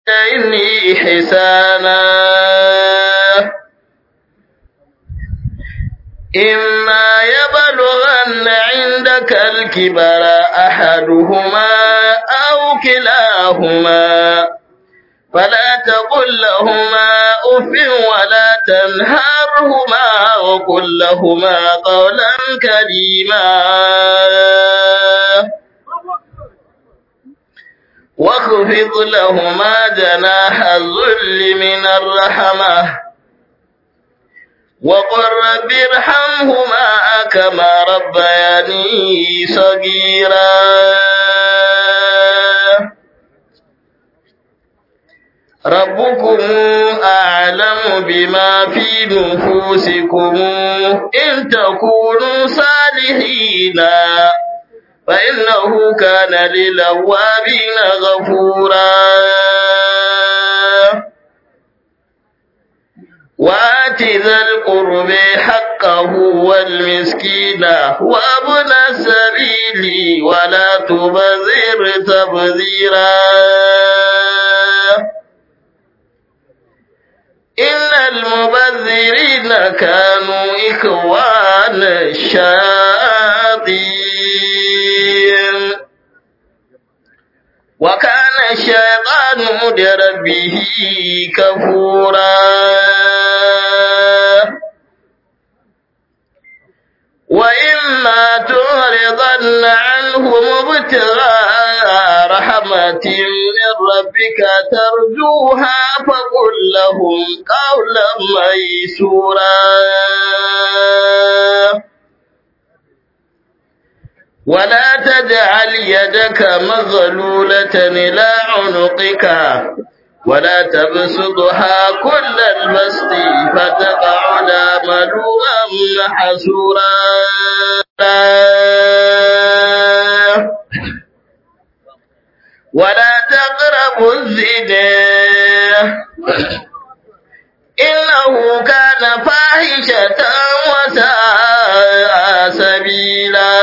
إني حسانا إما يبلغن عندك الكبر أحدهما أو كلاهما فلا تقل لهما أف ولا تنهرهما وقل لهما قولا كريما واخفض لهما جناح الذل من الرحمة وقل رب ارحمهما كما ربياني صغيرا ربكم أعلم بما في نفوسكم إن تكونوا صالحين فإنه كان للأوابين غفورا وآت ذا القرب حقه والمسكين وابن السبيل ولا تبذر تبذيرا إن المبذرين كانوا إخوان الشياطين وكان الشيطان لربه كفورا وإما تعرضن عنهم ابتغاء رحمة من ربك ترجوها فقل لهم قولا ميسورا ولا تجعل يدك مغلولة إلى عنقك ولا تبسطها كل البسط فتقعد ملوما محسورا ولا تقربوا الزنا إنه كان فاحشة وساء سبيلا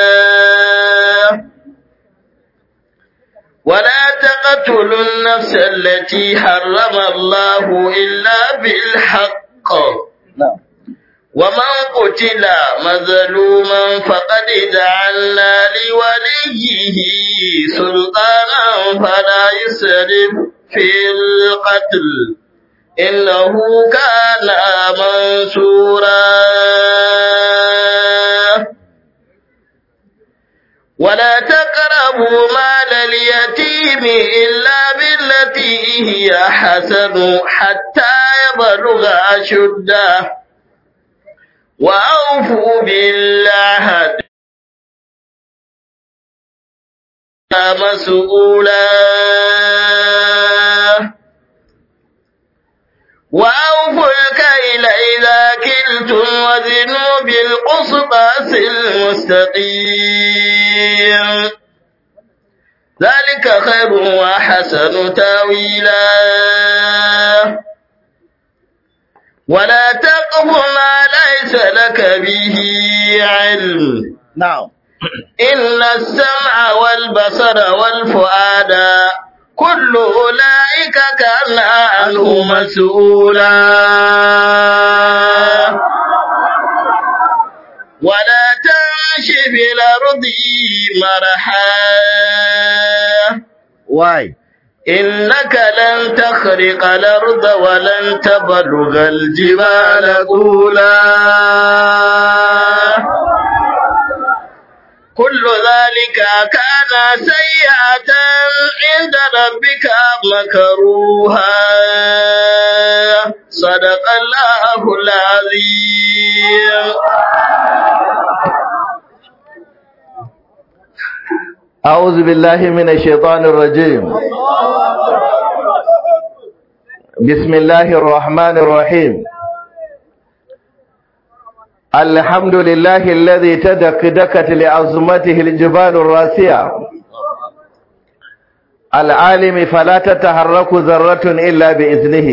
ولا تقتلوا النفس التي حرم الله إلا بالحق ومن قتل مظلوما فقد جعلنا لوليه سلطانا فلا يسرف في القتل إنه كان منصورا ولا تقربوا مال اليتيم إلا بالتي هي حسن حتى يبلغ أشده وأوفوا بالعهد مسؤولا وأوفوا الكيل إذا كلتم وزنوا بالقسطاس المستقيم ذلك خير وحسن تاويلا ولا تقف ما ليس لك به علم نعم إن السمع والبصر والفؤاد كل أولئك كان عنه مسؤولا ولا تمش في الأرض مرحا واي إنك لن تخرق الأرض ولن تبلغ الجبال طولا كل ذلك كان سيئة عند ربك مكروها صدق الله العظيم أعوذ بالله من الشيطان الرجيم بسم الله الرحمن الرحيم الحمد لله الذي تدكدكت لعظمته الجبال الراسية العالم فلا تتحرك ذرة إلا بإذنه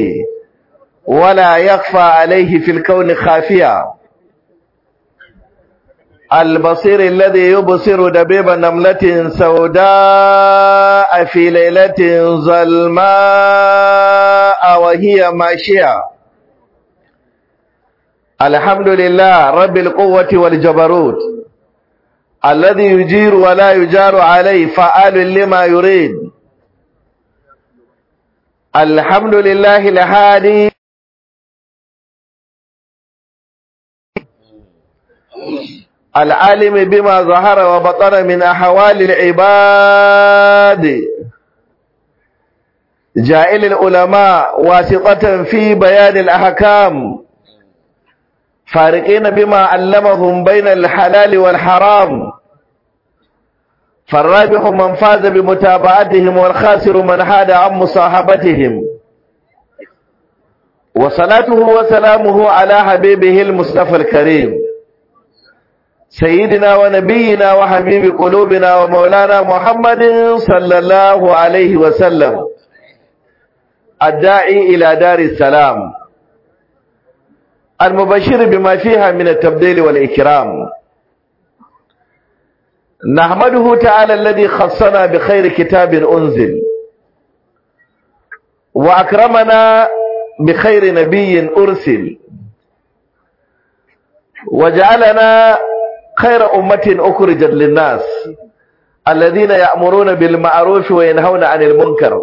ولا يخفى عليه في الكون خافية البصير الذي يبصر دبيب نملة سوداء في ليلة ظلماء وهي ماشية الحمد لله رب القوة والجبروت الذي يجير ولا يجار عليه فعال لما يريد الحمد لله الهادي العالم بما ظهر وبطن من أحوال العباد جائل العلماء واسطة في بيان الأحكام فارقين بما علمهم بين الحلال والحرام فالرابح من فاز بمتابعتهم والخاسر من حاد عن مصاحبتهم وصلاته وسلامه على حبيبه المصطفى الكريم سيدنا ونبينا وحبيب قلوبنا ومولانا محمد صلى الله عليه وسلم الداعي إلى دار السلام المبشر بما فيها من التبديل والإكرام نحمده تعالى الذي خصنا بخير كتاب أنزل وأكرمنا بخير نبي أرسل وجعلنا خير أمة أخرجت للناس الذين يأمرون بالمعروف وينهون عن المنكر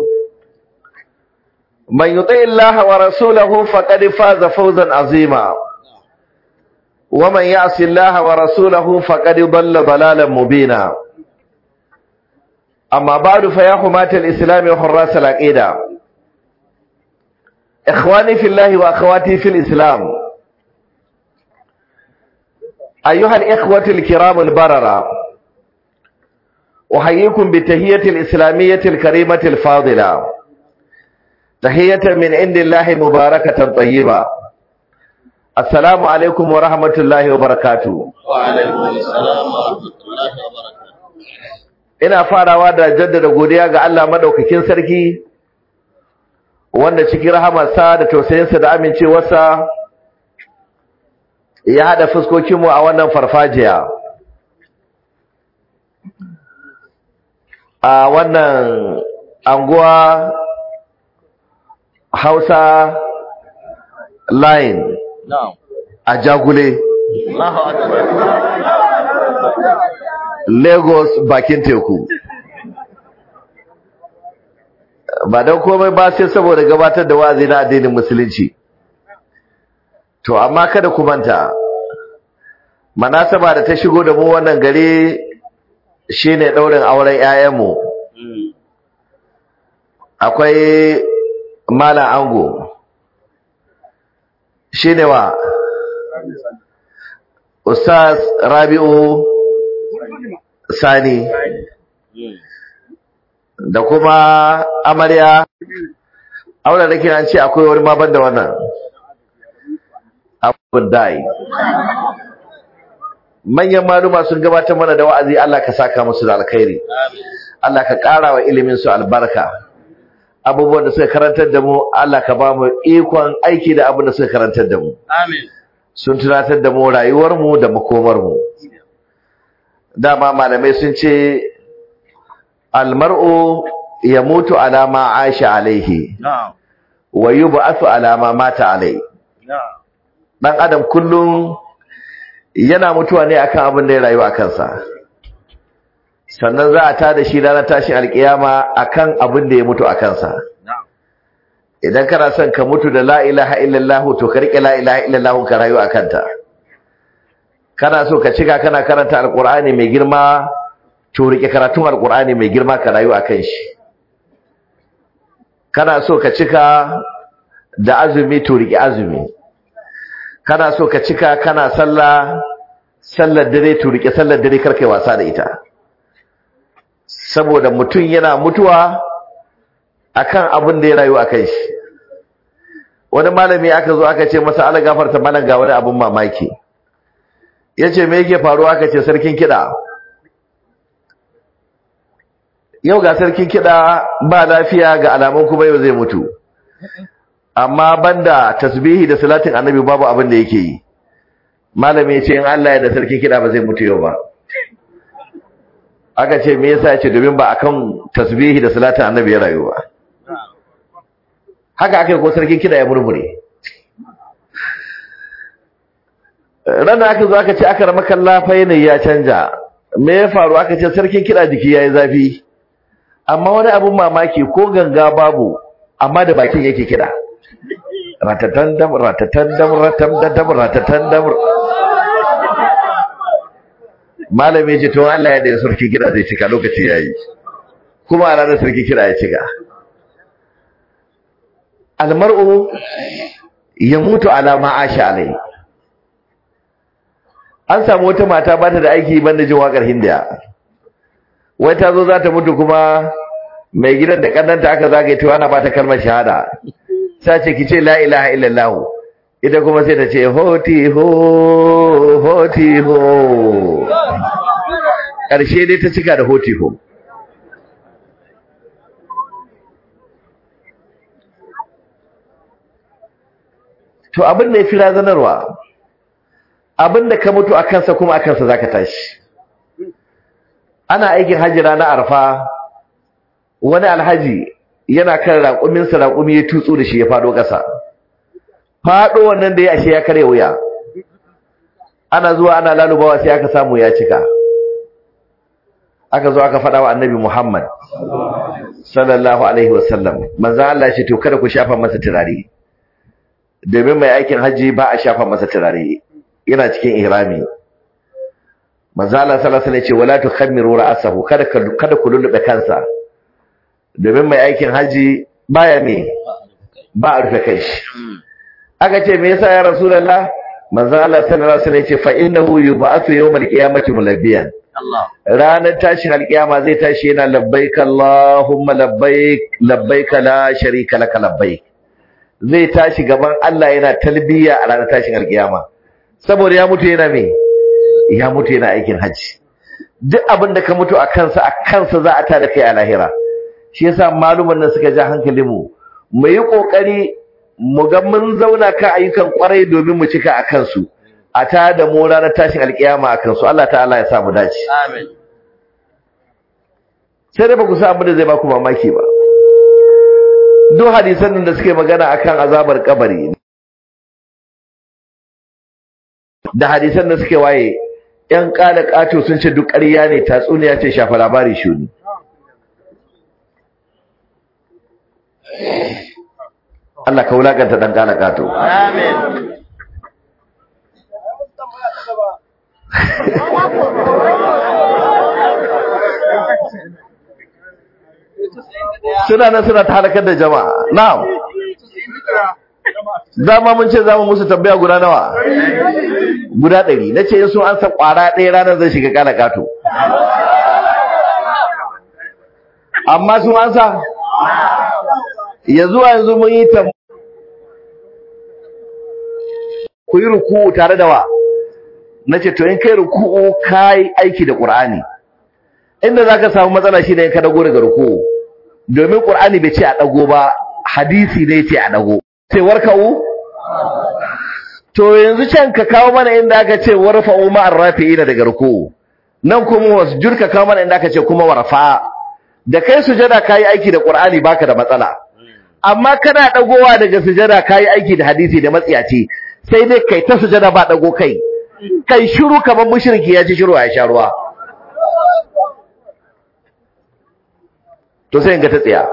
من يطع الله ورسوله فقد فاز فوزا عظيما ومن يعص الله ورسوله فقد ضل ضلالا مبينا أما بعد فيا حماة الإسلام وحراس العقيدة إخواني في الله وأخواتي في الإسلام أيها الإخوة الكرام البررة أحييكم بالتهية الإسلامية الكريمة الفاضلة تحية من عند الله مباركة طيبة السلام عليكم ورحمة الله وبركاته وعليكم السلام ورحمة الله وبركاته ina farawa da jaddada godiya ga Allah madaukakin sarki wanda cikin rahamarsa da tausayinsa da amincewarsa ya hada fuskokinmu a wannan farfajiya a wannan anguwa Hausa line نعم a Jagule الله أكبر Lagos bakin teku ba don komai ba sai saboda gabatar da wa'azi na addinin musulunci to amma kada ku manta manasaba da ta shigo da mu wannan gari shine daurin auren 'ya'yanmu akwai malam ango shine wa ustaz rabi'u sani da kuma amarya aure da kiran ce akwai wani ma banda wannan abun dai manyan maluma sun gabatar mana da wa'azi Allah ka saka musu da alkhairi Allah ka ƙara wa ilimin su albarka abubuwan da suka karantar da mu Allah ka ba mu ikon aiki da abin da suka karantar da mu آمين sun tunatar da mu rayuwar mu da makomar mu dama malamai sun ce almar'u yamutu ala ma aisha alaihi نعم wa yub'athu ala ma mata alai نعم dan adam kullum yana mutuwa ne akan abin da ya rayu a kansa sannan za a tada shi ranar tashin alkiyama akan abin da ya mutu a kansa نعم idan kana son ka mutu da la ilaha illallah to ka rike la ilaha illallah ka rayu a kanta kana so ka cika kana karanta alqur'ani mai girma to rike karatun alqur'ani mai girma ka rayu akan shi kana so ka cika da azumi to rike azumi kana so ka cika kana sallah sallar dare to rike sallar dare kar kai wasa da ita saboda mutum yana mutuwa akan abin da ya rayu akan shi wani malami aka zo aka ce masa ala gafarta malam ga wani abin mamaki yace me yake faruwa aka ce sarkin kida yau ga sarkin kida ba lafiya ga alamun kuma yau zai mutu amma banda tasbihi da salatin annabi babu abin da yake yi malami ya ce in Allah ya da sarki kiɗa ba zai mutu yau ba aka ce me yasa ya ce domin ba akan tasbihi da salatin annabi ya rayu ba haka aka yi ko sarkin kiɗa ya murmure ranar aka zo aka ce aka rama kalla fa yanayi ya canja me ya faru aka ce sarkin kiɗa jiki ya yi zafi amma wani abun mamaki ko ganga babu amma da bakin yake kiɗa ratatan dam ratatan dam ratam dam ratatan dam malami ce to Allah ya da sarki kiɗa zai cika lokaci yayi kuma a ranar sarki kiɗa ya cika almar'u yamutu ala ma asha alai an samu wata mata ba ta da aiki banda jin wakar hindiya wai ta zo za ta mutu kuma mai gidan da kannanta aka zagaye ta ana ba ta kalmar shahada ta ce ki ce la ilaha illallah ita kuma sai ta ce hoti ho hoti ho ƙarshe dai ta cika da hoti ho to abin da ya fi razanarwa abin da ka mutu a kansa kuma a kansa za ka tashi ana aikin hajji ranar arfa wani alhaji yana kan raƙuminsa raƙumi ya tutsu da shi ya faɗo ƙasa faɗo wannan da ya ashe ya karya wuya ana zuwa ana lalubawa sai aka samu ya cika aka zo aka faɗa wa annabi muhammad sallallahu alaihi wasallam manzan Allah ya ce to kada ku shafa masa turare domin mai aikin hajji ba a shafa masa turare yana cikin ihrami manzo Allah sallallahu alaihi wasallam ya ce wala tukhammiru ra'sahu kada kada ku lullube kansa domin mai aikin haji baya me ba a rufe kai shi aka ce me yasa ya rasulullah manzo Allah sallallahu alaihi wasallam ya ce fa innahu yub'athu yawmal qiyamati mulabbiyan Allah ranar tashin alkiyama zai tashi yana labbaik Allahumma labbaik labbaik la sharika laka labbaik zai tashi gaban Allah yana talbiya a ranar tashin alkiyama saboda ya mutu yana me ya mutu yana aikin haji duk abin da ka mutu a kansa a kansa za a tada kai a lahira shi yasa maluman nan suka ja hankalin mu mu yi kokari mu ga mun zauna kan ayyukan kwarai domin mu cika a kansu a ta da mu ranar tashin alkiyama a kansu Allah ta'ala ya sa mu dace amin sai dai ba ku sa abin da zai ba ku mamaki ba duk hadisan nan da suke magana akan azabar kabari da hadisan da suke waye yan kala kato sun ce duk ƙarya ne tatsuniya ce shafa labari shuni Allah ka wulakanta dan kala kato amin suna nan suna ta halakar da jama'a na'am dama mun ce za mu musu tambaya guda nawa guda ɗari na ce in sun ansa ƙwara ɗaya ranar zai shiga kala kato amma sun ansa ya zuwa yanzu mun yi tambaya ku yi ruku'u tare da wa na ce to in kai ruku'u ka yi aiki da ƙur'ani inda za ka samu matsala shi ne in ka dago daga ruku'u domin ƙur'ani bai ce a ɗago ba hadisi ne ce a ɗago sai warka'u to yanzu can ka kawo mana inda aka ce warfa'u ma'ar rafi'ina daga ruku'u nan kuma wasjud ka kawo mana inda aka ce kuma warfa da kai sujada kai aiki da ƙur'ani baka da matsala amma kana dagowa daga sujada kai aiki da hadisi da matsiyaci sai dai kai ta sujada ba dago kai kai shiru kamar mushriki ya ci shiru ya sha ruwa to sai in ga ta tsaya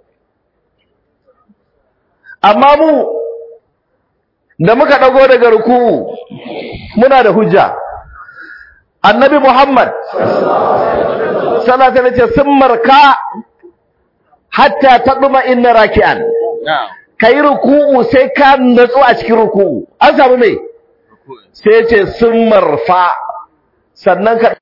amma mu da muka dago daga ruku'u muna da hujja annabi muhammad sallallahu alaihi wasallam sun marka hatta tadma inna raki'an na'am kai ruku'u sai ka natsu a cikin ruku'u an samu me sai ya ce sun marfa sannan ka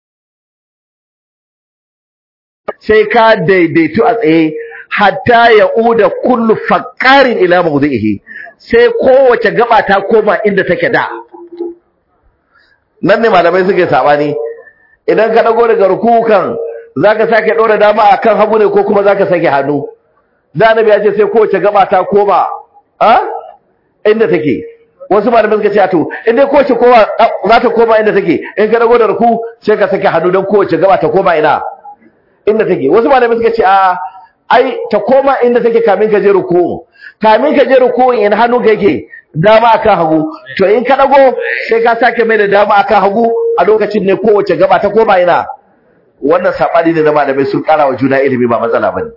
sai ka daidaitu a tsaye hatta ya uda kullu faqarin ila mawdihi sai kowace gaba ta koma inda take da nan ne malamai suke sabani idan ka dago daga rukukan zaka sake dora dama akan hagu ne ko kuma zaka sake hannu da annabi ya ce sai kowace gaba ta koma a inda take wasu malamai suka ce a to in dai kowace kowa za ta koma inda take in ka dago da ruku sai ka sake hannu don kowace gaba ta koma ina inda take wasu malamai suka ce a ai ta koma inda take kamin ka je ruku kamin ka je ruku in hannu ka yake dama akan hagu to in ka dago sai ka sake mai da dama akan hagu a lokacin ne kowace gaba ta koma ina wannan sabani ne na malamai sun kara wa juna ilimi ba matsala bane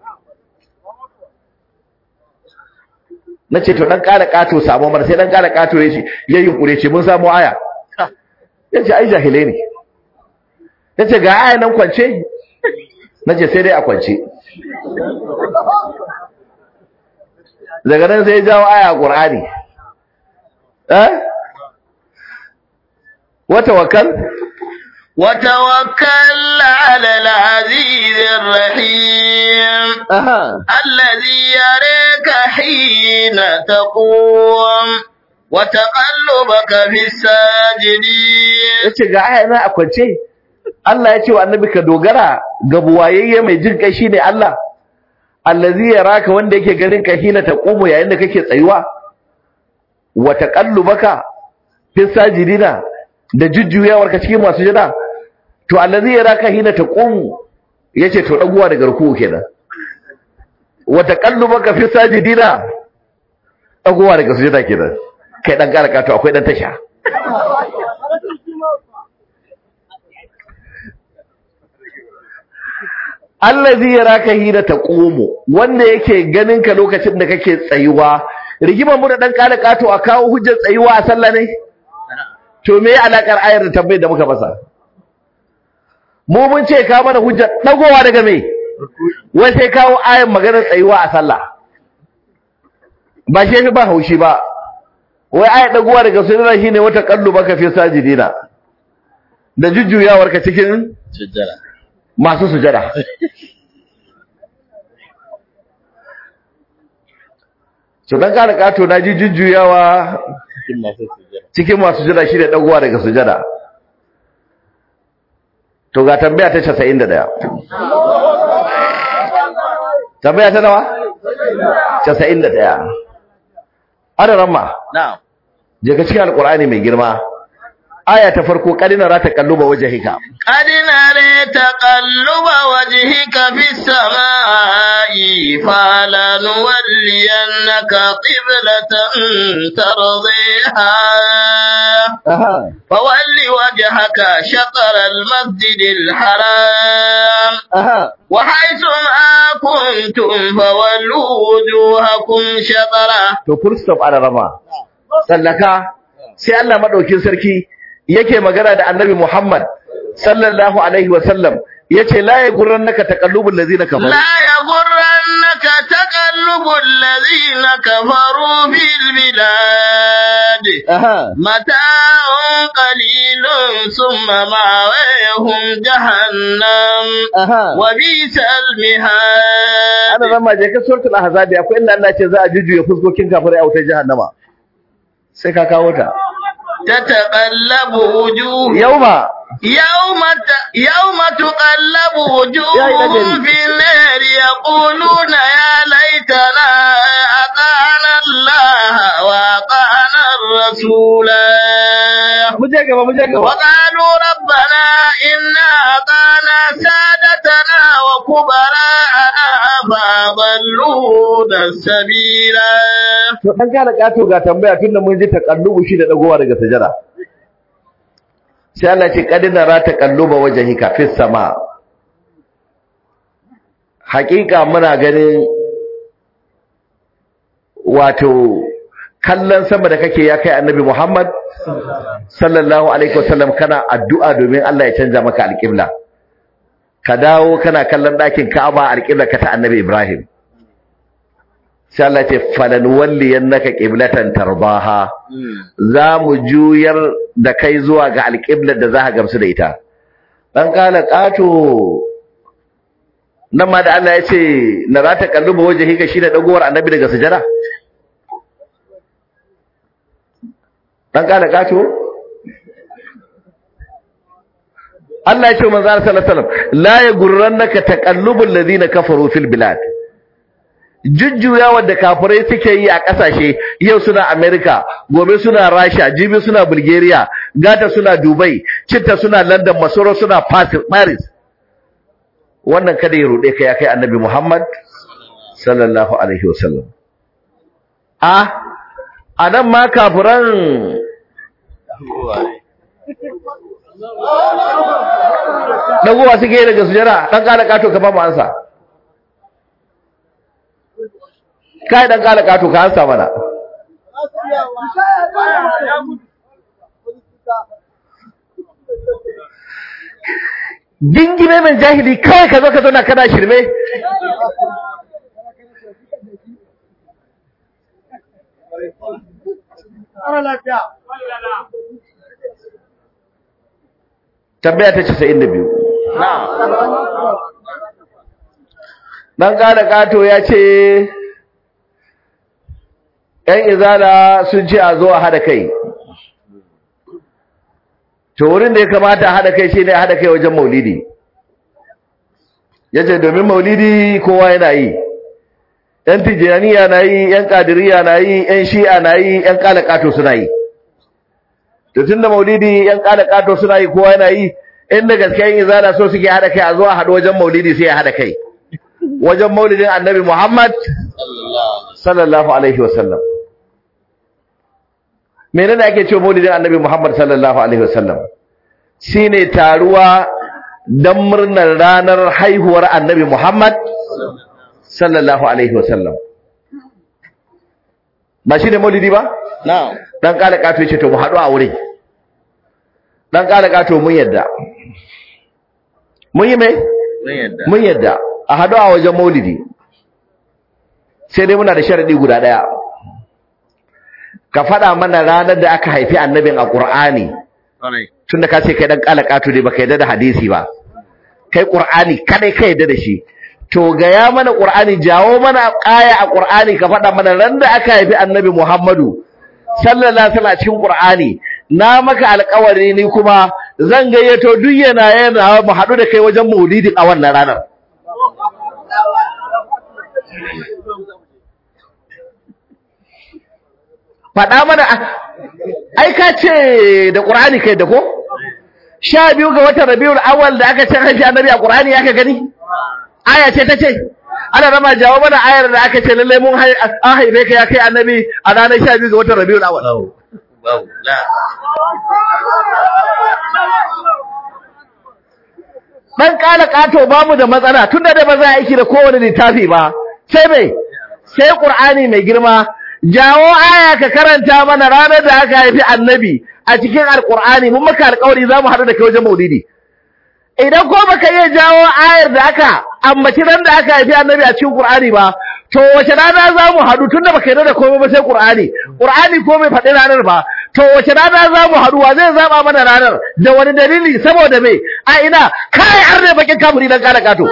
nace to dan kara kato samu mar sai dan kara kato yace yayin kure ce mun samu aya yace ai jahilai ne yace ga aya nan kwance nace sai dai a kwance daga nan sai ya jawo aya Qur'ani eh wa tawakkal وتوكل على العزيز الرحيم aha الذي يريك حين تقوم وتقلبك في الساجدين yace ga aya na a kwance Allah ya ce wa annabi ka dogara ga buwayayye mai jin kai shine Allah allazi yaraka wanda yake ganin ka hina taqumu yayin da kake tsayuwa wa taqallubaka fi sajidina da jujjuyawar ka cikin masu jira to allazi yaraka hina taqumu yace to daguwa daga ruku kenan wa taqallubaka fi sajidina daguwa daga sujada kenan kai dan karaka to akwai dan tasha allazi yaraka hina taqumu wanda yake ganin ka lokacin da kake tsayuwa rigimar mu da dan kala kato a kawo hujjar tsayuwa a sallah ne to me alakar ayar da tambayar da muka masa mu mun ce ka mana hujjar dagowa daga me wai sai kawo ayar maganar tsayuwa a sallah ba shi fi ba haushi ba wai ayar dagowa daga sunna shine wata kallu baka fi sajidina da jujjuyawar ka cikin sujjada masu sujada so dan kana kato na ji jujjuyawa cikin masu sujjada cikin masu sujada shine dagowa daga sujada to ga tambaya ta 91 tambaya ta nawa 91 ana ramma na'am je ka cikin alqur'ani mai girma aya ta farko kadina ra ta kalluba wajhika قد نرى تقلب وجهك في السماء فلنولينك قبلة ترضيها aha فول وجهك شطر المسجد الحرام aha وحيث ما كنتم فولوا وجوهكم شطره to full stop ana rama sallaka sai Allah madaukin sarki yake magana da Annabi Muhammad sallallahu alaihi wa sallam yace la yagurrannaka taqallubul ladzina kafaru لا يغرنك تقلب الذين كفروا في البلاد aha متاع قليل ثم مأويهم جهنم aha وبئس ana المهاد rama je ka suratul ahzab akwai inda Allah ce za a jujjuye fuskokin kafirai a wutar jahannama sai ka kawo ta تتقلب وجوه yauma يوم ت... يوم تقلب يا وجوههم إلهي. في النار يقولون يا ليتنا أطعنا الله وأطعنا الرسول mu je gaba mu je gaba وقالوا ربنا إنا أطعنا سادتنا وكبراءنا فأضلونا السبيل to dan kana kato ga tambaya tunda mun ji taqallubu shi da dagowa daga sajada sai Allah ce kadina ra taqalluba wajhika fis sama hakika muna ganin wato kallon sama da kake ya kai annabi Muhammad sallallahu alaihi wasallam kana addu'a domin Allah ya canja maka alƙibla ka dawo kana kallon ɗakin Ka'aba alƙibla ka ta annabi Ibrahim sai Allah ce falan walliyannaka qiblatan tarbaha za mu juyar da kai zuwa ga alƙiblar da za ka gamsu da ita dan kala kato nan ma da Allah ya ce na za ta kalluba waje ka shi da dagowar annabi daga sujada dan kala kato Allah ya ce manzo sallallahu alaihi wasallam la yaghurrannaka taqallubul ladina kafaru fil bilad jujjuya da kafirai suke yi a ƙasashe yau suna America gobe suna Rasha jibi suna Bulgaria gata suna Dubai citta suna London masoro suna Paris wannan kada ya rude ka ya kai annabi Muhammad sallallahu alaihi wasallam a anan ma kafiran dagowa suke yi daga sujara dan kala kato ka ba mu ansa kai dan kala kato ka ansa mana dingime mai jahili kawai ka zo ka zauna kana shirme tambaya ta 92 dan kada kato ya ce ‘yan izala sun ce a zo a haɗa kai to wurin da ya kamata a haɗa kai shi ne a haɗa kai wajen maulidi ya ce domin maulidi kowa yana yi ‘yan tijjaniya na yi ‘yan ƙadiriya na yi ‘yan shi'a na yi ‘yan ƙalaƙato suna yi to tun da maulidi ‘yan ƙalaƙato suna yi kowa yana yi inda gaske yin izala so suke haɗa kai a zo a haɗu wajen maulidi sai a haɗa kai wajen maulidin annabi muhammad sallallahu alaihi wasallam menene ake cewa maulidin annabi Muhammad sallallahu alaihi wasallam shine taruwa dan murnar ranar haihuwar annabi Muhammad sallallahu alaihi wasallam ba shine maulidi ba na'am dan kala kato yace to mu haɗu a wurin dan kala kato mun yadda mun yi mai mun yadda mun yadda a haɗu a wajen maulidi sai dai muna da sharadi guda daya ka faɗa mana ranar da aka haifi annabin a ƙur'ani Kwarai. tunda ka ce kai dan kalakatu ne baka yadda da hadisi ba kai ƙur'ani kadai ka yadda da shi to gaya mana ƙur'ani jawo mana ƙaya a ƙur'ani ka faɗa mana ran da aka haifi annabi Muhammadu sallallahu alaihi wasallam cikin ƙur'ani na maka alƙawari ni kuma zan gayyato duk yana yana mu haɗu da kai wajen maulidin a wannan ranar faɗa mana ai ka ce da ƙur'ani kai da ko sha biyu ga watan rabiul awal da aka ce haifi annabi a ƙur'ani ya ka gani aya ce ta ce ana rama jawo mana ayar da aka ce lallai mun hai- an haife ka ya kai annabi a ranar sha biyu ga watan rabiul awal Babu. Babu. La. dan kala kato bamu da matsala tunda da ba za a aiki da kowane littafi ba sai mai sai qur'ani mai girma jawo aya ka karanta mana ranar da aka haifi annabi a cikin alqur'ani mun maka alƙawari zamu haɗu da kai wajen maulidi idan ko baka iya jawo ayar da aka ambaci ran da aka haifi annabi a cikin qur'ani ba to wace rana za mu haɗu tunda baka yarda da komai ba sai qur'ani qur'ani ko bai faɗi ranar ba to wace rana za mu haɗu wa zai zaba mana ranar da wani dalili saboda me a ina kai har ne bakin kamuri dan kala kato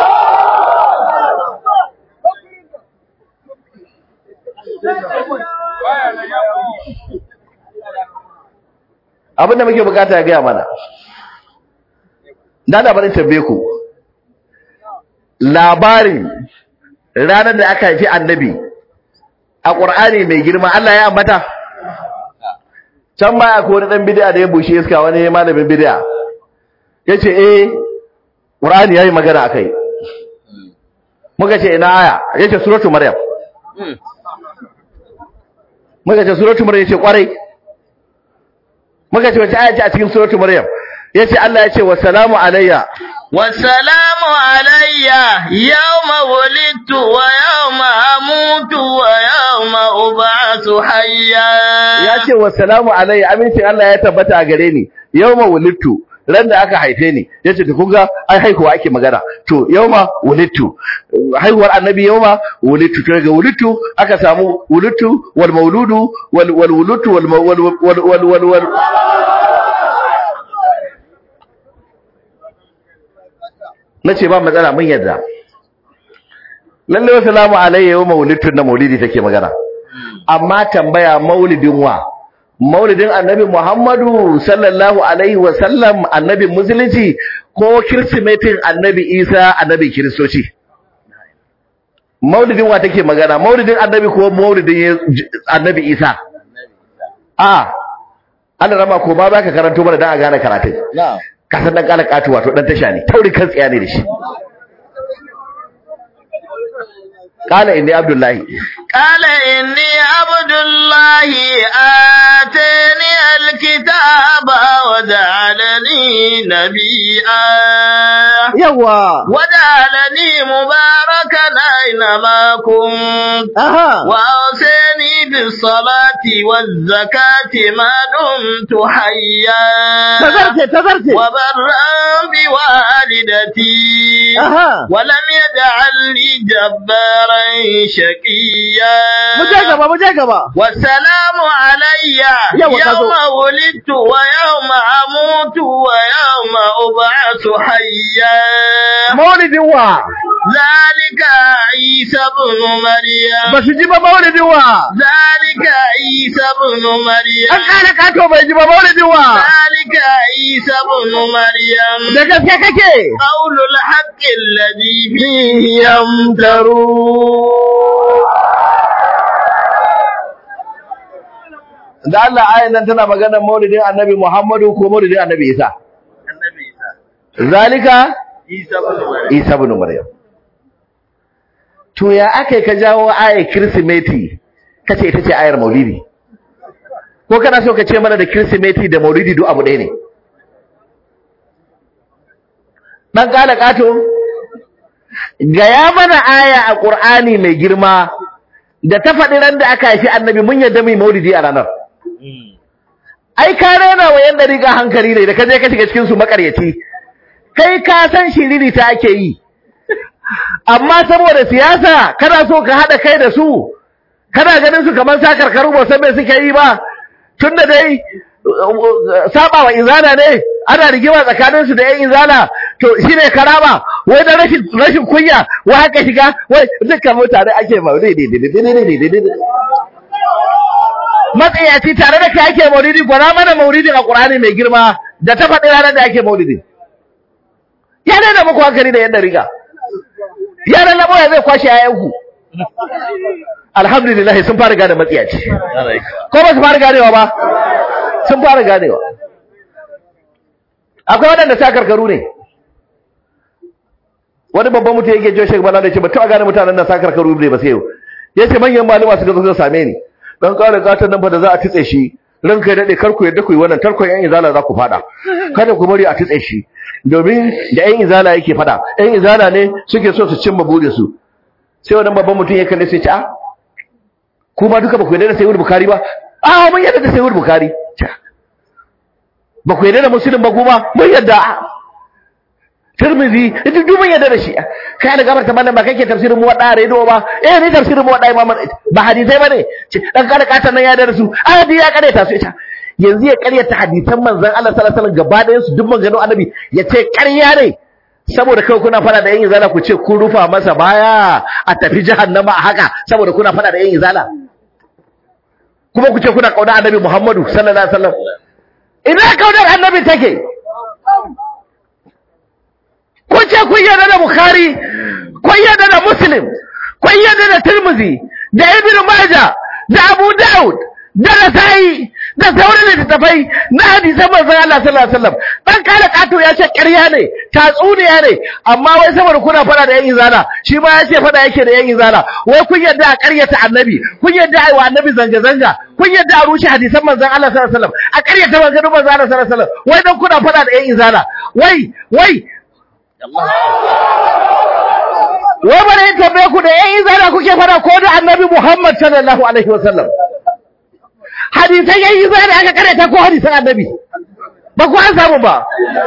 abinda muke bukata ya gaya mana na labarin tambaye ku labarin ranar da aka haifi annabi a ƙur'ani mai girma Allah ya ambata can baya ko wani ɗan bid'a da ya bushe iska wani malamin bid'a ya ce eh ƙur'ani ya yi magana a kai muka ce ina aya ya ce suratu maryam muka ce suratu maryam ya ce ƙwarai muka ce wace aya ce a cikin suratu maryam ya ce Allah ya ce wa salamu alayya والسلام علي يوم ولدت ويوم أموت ويوم أبعث حيا ya ce wa salamu alayya amincin Allah ya tabbata a gare ni yawma wulidtu ran da aka haife ni yace to kun ga ai haihuwa ake magana to yawma wulidtu haihuwar annabi yawma wulidtu to daga wulidtu aka samu wulidtu wal mauludu wal wal wulidtu wal ma- wal wal wal wal wal nace ba matsala mun yadda lalle wa salamu alayya yawma wulidtu na maulidi take magana amma tambaya maulidin wa maulidin annabi Muhammadu sallallahu alaihi wa sallam annabin musulunci ko kirsimetin annabi Isa annabi kiristoci maulidin wa take magana maulidin annabi ko maulidin annabi isa a Allah rama ko ba za ka karanto mana dan a gane karatun na'am ka san dan kala katu wato dan tasha ne taurin kan tsiya ne da shi qala inni abdullahi قال إني عبد الله آتاني الكتاب وجعلني نبيا yawa وجعلني مباركا أينما كنت aha وأوصاني بالصلاة والزكاة ما دمت حيا tazarce tazarce وبرا بوالدتي aha ولم يجعلني جبارا شقيا mu je gaba mu je gaba والسلام علي يوم تزو. يوم ولدت ويوم أموت ويوم أبعث حيا maulidin wa ذلك عيسى بن مريم ba su ji ba maulidin wa ذلك عيسى بن مريم an kara kato bai ji ba maulidin wa ذلك عيسى بن مريم da gaske kake قول الحق الذي فيه يمترون da Allah ayan nan tana maganar maulidin annabi Muhammadu ko maulidin annabi Isa zalika Isa ibn Maryam to ya akai ka jawo ayar kirsimeti kace ita ce ayar maulidi ko kana so ka ce mana da kirsimeti da maulidi duk abu ɗaya ne dan kala kato gaya mana aya a Qur'ani mai girma da ta faɗi ran da aka haifi annabi mun yadda mai maulidi a ranar ai ka rena wa yan dariƙa hankali ne da ka je ka shiga cikin su makaryaci kai ka san shiriri ta ake yi amma saboda siyasa kana so ka haɗa kai da su kana ganin su kamar sa karkaru ba san me suke yi ba tunda dai saba wa izana ne ana rigima tsakanin su da yan izana to shine karama wai da rashin rashin kunya wai haka shiga wai dukkan mutane ake maulidi matsayaci tare da kai ake maulidi gwana mana maulidi a Qur'ani mai girma da ta faɗi ranar da ake maulidi ya daina muku hankali da yadda riga yaran labo ya zai kwashe yayanku alhamdulillah sun fara gane matsayaci ko ba su fara ganewa ba sun fara ganewa akwai waɗanda sa karkaru ne wani babban mutum yake jiyo shek bala da ce ba taɓa gane mutanen nan sa karkaru ne ba sai yau ya ce manyan malama suka zo suka same ni dan ƙara gatan nan fa da za a tutse shi ranka ya dade karku yadda ku yi wannan tarkon yan izala za ku fada kada ku bari a tutse shi domin da yan izala yake fada yan izala ne suke so su cimma burin su sai wannan babban mutum ya kalle sai ce a kuma duka ba ku yarda da sayyid bukhari ba a mun yarda da sayyid bukhari ba ku yarda da muslim ba kuma mun yarda Tirmidhi ita duk mun yarda da shi kai da gabar ta mallam ba kake tafsirin mu wada redo ba eh ni tafsirin mu wada imam ba hadisai bane ce dan kada katan nan ya da su ahadi ya kare ta su ita yanzu ya karyata hadisan manzon Allah sallallahu alaihi wasallam gaba ɗayan su duk maganganun annabi ya ce ƙarya ne saboda kai kuna fada da yan izala ku ce kun rufa masa baya a tafi jahannama a haka saboda kuna fada da yan izala kuma ku ce kuna kauna annabi Muhammadu sallallahu alaihi wasallam ina kaunar annabi take kun ce kun yarda da Bukhari kun yarda da Muslim kun yarda da Tirmidhi da Ibn Majah da Abu Dawud da Nasa'i da sauran littattafai na hadisan manzon Allah sallallahu alaihi wasallam dan kala kato ya ce ƙarya ne tatsuniya ne amma wai saboda kuna fada da yan izana shi ma ya ce fada yake da yan izana wai kun yarda a ƙaryata annabi kun yarda a yi wa annabi zanga zanga kun yarda a rushe hadisan manzon Allah sallallahu alaihi wasallam a ƙaryata maganganun manzon Allah sallallahu alaihi wasallam wai dan kuna fada da yan izana wai wai wai bane in tambaye ku da yan izana kuke fada ko da annabi Muhammad sallallahu alaihi wasallam hadisan yan izana aka karanta ko hadisan annabi ba ku an samu ba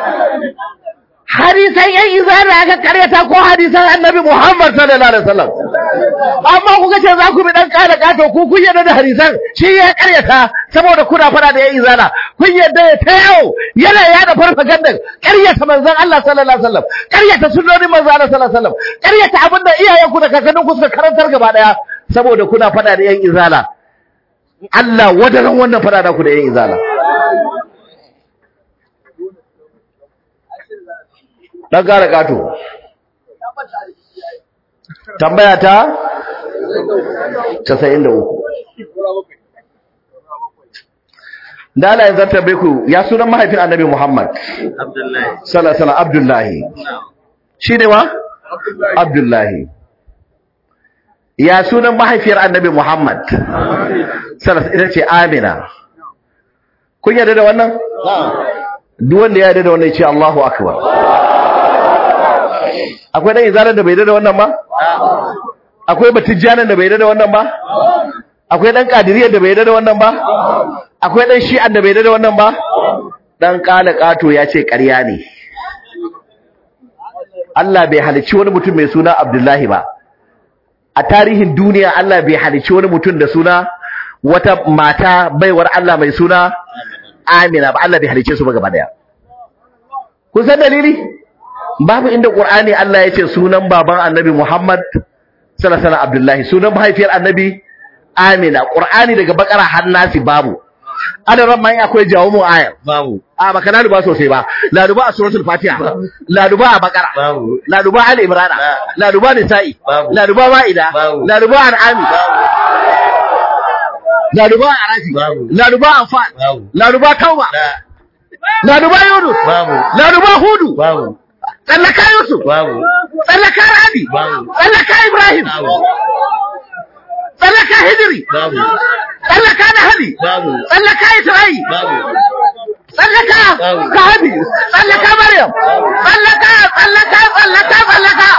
hadisan yan izana aka karyata ko hadisan annabi Muhammad sallallahu alaihi wasallam amma kuka ce za ku bi dan kada kato ku kun yarda da hadisan shi ya karyata saboda kuna fada da yan izana kun yarda ya ta yau yana yada farfaganda karyata manzon Allah sallallahu alaihi wasallam karyata sunnonin manzon Allah sallallahu alaihi wasallam karyata abinda iyayenku da kakanninku suka karantar gaba daya saboda kuna fada da yan izala Allah wadaran wannan fada da ku da yan izala dan gara gato tambaya ta casa'in da uku da Allah ya zartar ku ya sunan mahaifin annabi Muhammad Abdullahi. sallallahu alaihi wasallam Abdullahi shi ne wa Abdullahi ya sunan mahaifiyar annabi Muhammad sallallahu ita ce Amina kun yarda da wannan duk wanda ya yarda da wannan ya ce Allahu akbar akwai dan izalan da bai yarda da wannan ba akwai batijjanan da bai yarda da wannan ba akwai dan kadiriyar da bai yarda da wannan ba akwai dan shi'an da bai yarda da wannan ba dan kala kato ya ce ƙarya ne Allah bai halicci wani mutum mai suna Abdullahi ba a tarihin duniya Allah bai halicci wani mutum da suna wata mata baiwar Allah mai suna Amina ba Allah bai halicce su ba gaba daya kun san dalili babu inda Qur'ani Allah ya ce sunan baban Annabi Muhammad sallallahu alaihi wasallam Abdullahi sunan mahaifiyar Annabi Amina Qur'ani daga Bakara har Nasi babu ana ran mai akwai jawo mu ayar Babu. a baka laluba sosai ba laluba a suratul fatiha laluba a bakara Babu. laluba ali imran laluba nisa'i Babu. laluba ma'ida Babu. laluba an'ami laluba arafi Babu. laluba anfal Babu. laluba tauba Da. laluba yunus Babu. laluba hudu Babu. tsallaka yusuf Babu. tsallaka rabi Babu. tsallaka ibrahim Babu. tsallaka hijri Babu. tsallaka nahali Babu. tsallaka isra'i Babu. tsallaka Babu. sahabi tsallaka maryam tsallaka tsallaka tsallaka tsallaka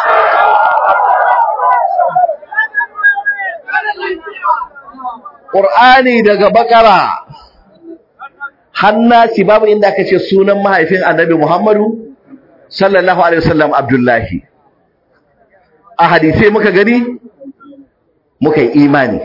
Qur'ani daga bakara hannasi babu inda aka ce sunan mahaifin annabi Muhammadu sallallahu alaihi wasallam Abdullahi a hadisai muka gani muka yi imani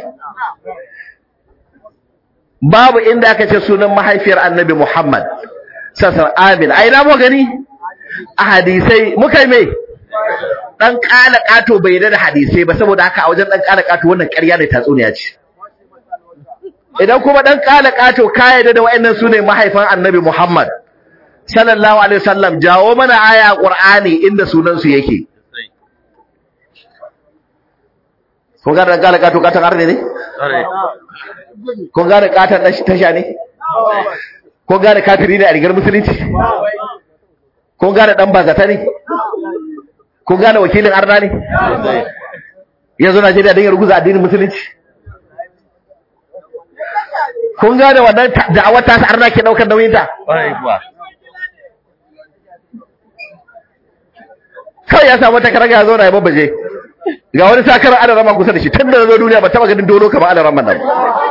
babu inda aka ce sunan mahaifiyar annabi Muhammad sassan amin a ina mu gani a hadisai muka yi mai dan kala kato bai da hadisai ba saboda haka a wajen dan kala kato wannan ƙarya ne tatsuniya ce idan kuma dan kala kato ka yarda da wayannan sune mahaifan annabi Muhammad sallallahu alaihi wasallam jawo mana aya Qur'ani inda sunan su yake kun ga dan kala kato katan arne ne kun gane katon ɗan tasha ne? kun gane kafiri ne a rigar musulunci? kun gane ɗan bazata ne? kun gane wakilin arna ne? yanzu Najeriya don ya ruguza addinin musulunci? kun gane wannan da'awar tasa arna ke ɗaukar nauyinta? kawai ya samu takaraga ya zauna ya babbaje ga wani sakarar alarama kusa da shi tun da na zo duniya ba taba ganin dolo kamar alaraman nan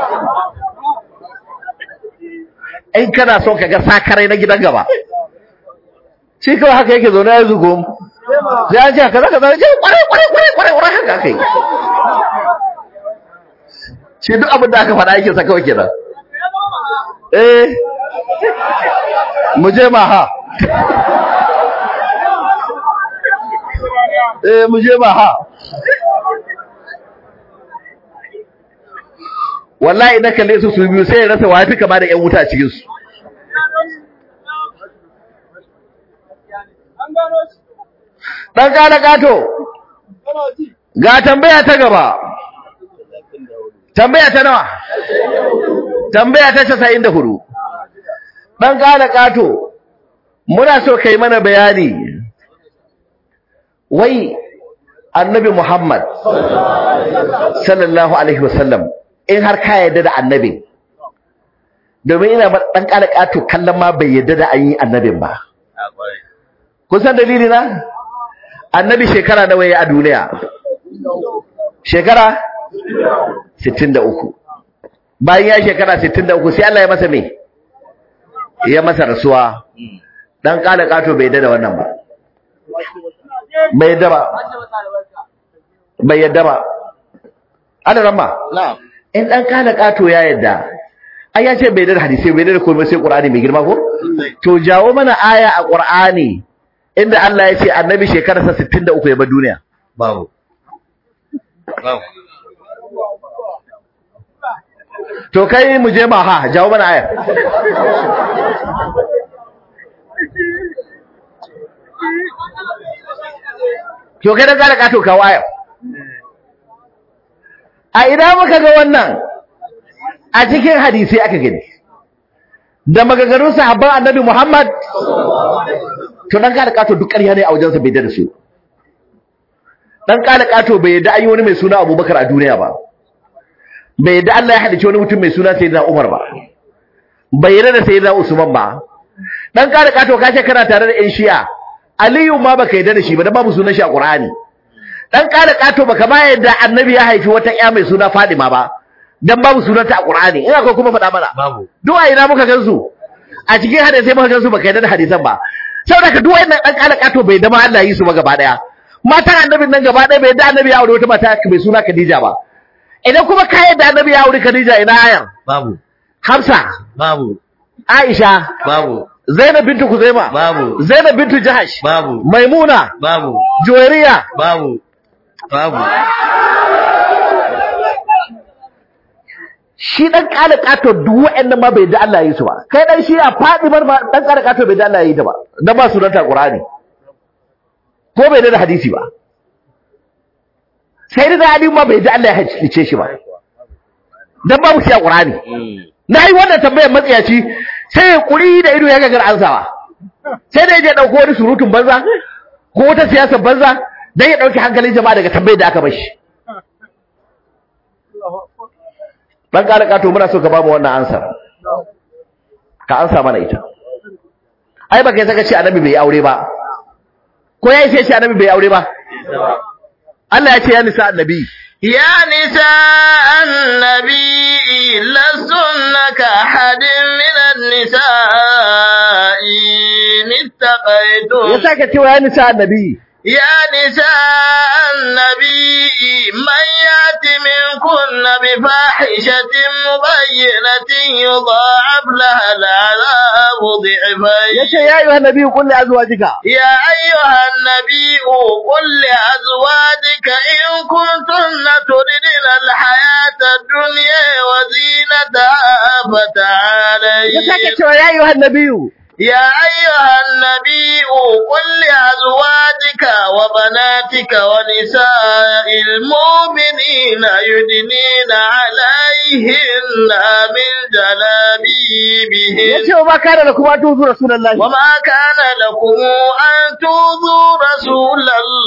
in kana son ka ga sakarai na gidan gaba shi kawai haka yake zaune ya zugo sai an ce haka zaka zara ce kwarai kwarai kwarai kwarai kwarai haka aka yi shi duk abin da aka faɗa yake sa kawai kenan eh mu je ma ha eh mu je ma ha wallahi na kalle su su biyu sai ya rasa wafi kama da ƴan wuta a cikin su dan kana gato ga tambaya ta gaba tambaya ta nawa tambaya ta 94 dan kana gato muna so kai mana bayani wai annabi Muhammad sallallahu alaihi wasallam in har ka yarda da annabi domin ina dan kala kato kallon ma bai yarda da an yi annabin ba kun san dalili na annabi shekara nawa yayi a duniya shekara 63 bayan ya shekara 63 sai Allah ya masa me ya masa rasuwa dan kala kato bai yarda da wannan ba bai yarda ba bai yarda ba ana ramma Na'am. in dan kana kato ya yadda ai ya ce bai da hadisi bai da komai sai qur'ani mai girma ko to jawo mana aya a qur'ani inda Allah ya ce annabi shekararsa 63 ya bar duniya Babu. Babu. to kai mu je ma ha jawo mana aya to kai dan kana kato kawo aya a ina muka ga wannan a cikin hadisi aka gani da maganganun sahabban annabi Muhammad to dan kada kato duk ƙarya ne a wajensa bai da su dan kada kato bai yadda an yi wani mai suna Abubakar a duniya ba bai yadda Allah ya halice wani mutum mai suna Sayyidina Umar ba bai yadda da Sayyidina Usman ba dan kada kato kace kana tare da ƴan Shi'a Aliyu ma baka yadda da shi ba dan babu sunan shi a Qur'ani dan kada kato baka ma yadda Annabi ya haifi wata ƴa mai suna Fadima ba dan babu sunanta a Qur'ani ina ko kuma faɗa mana babu duk a ina muka gansu a cikin hadisi muka gansu baka yadda da hadisan ba saboda ka duk wannan dan kada kato bai dama Allah yi su ba gaba daya matan annabin nan gaba daya bai yadda annabi ya aure wata mata mai suna Khadija ba idan kuma ka yadda annabi ya aure Khadija ina ayar babu Hafsa babu Aisha babu Zainab bintu Kuzaima babu Zainab bintu Jahash babu Maimuna babu Juwairiya babu babu shi dan kala kato duk wa'annan ma bai da Allah ya yi su ba kai dan shi a fadi bar ma dan kala kato bai da Allah ya yi ta ba dan ba sunanta Qur'ani ko bai da hadisi ba sai da Ali ma bai da Allah ya halice shi ba dan babu shi a Qur'ani na yi wannan tambayar matsayaci sai ya kuri da ido ya gagar ansawa sai da ya je dauko wani surutun banza ko wata siyasar banza dan ya dauki hankalin jama'a daga tambayar da aka bar shi dan ƙara ƙato muna so ka ba mu wannan ansar ka ansa mana ita ai baka yi saka ce annabi bai aure ba ko ya yi sai ce annabi bai aure ba Allah ya ce ya nisa annabi يا نساء النبي لستن كأحد من النساء إن ya اتقيتم saka cewa ya nisa annabi يا نساء النبي من يات منكن بفاحشة مبينة يضاعف لها العذاب ya ضعفين ce ya yi wa annabi qul li azwajika يا أيها النبي قل لأزواجك إن كنتن تردن الحياة الدنيا وزينتها ya saka فتعالين cewa ya yi wa annabi يا أيها النبي قل لأزواجك وبناتك ونساء المؤمنين يدنين عليهن من ya جلابيبهن ce wa ma kana lakum an tuzu rasulullahi وما كان لكم أن تؤذوا رسول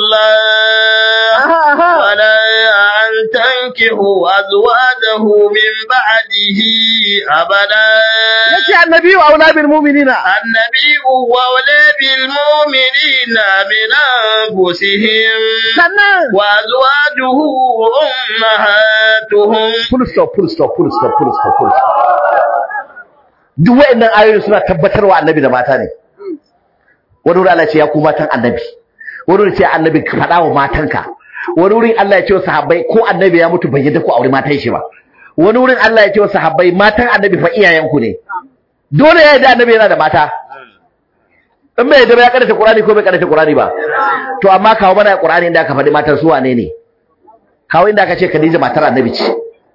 الله aha aha ولا أن تنكحوا أزواجه من بعده أبدا ya ce annabi wa aula bil mu'minina النبي أولى بالمؤمنين من أنفسهم sannan وأزواجه أمهاتهم full stop full stop full stop full stop full stop duk waɗannan ayoyi suna tabbatarwa annabi da mata ne wani wurin Allah ya ce ya ku matan annabi wani wurin ce annabi ka faɗa wa matanka wani wurin Allah ya ce wa sahabbai ko annabi ya mutu bai yadda ku aure matan shi ba wani wurin Allah ya ce wa sahabbai matan annabi fa iyayenku ne dole ya yadda annabi yana da mata in bai yadda ba ya karanta Qur'ani ko bai karanta Qur'ani ba to amma kawo mana Qur'ani inda aka faɗi matan su wane ne kawo inda aka ce Khadija matar annabi ce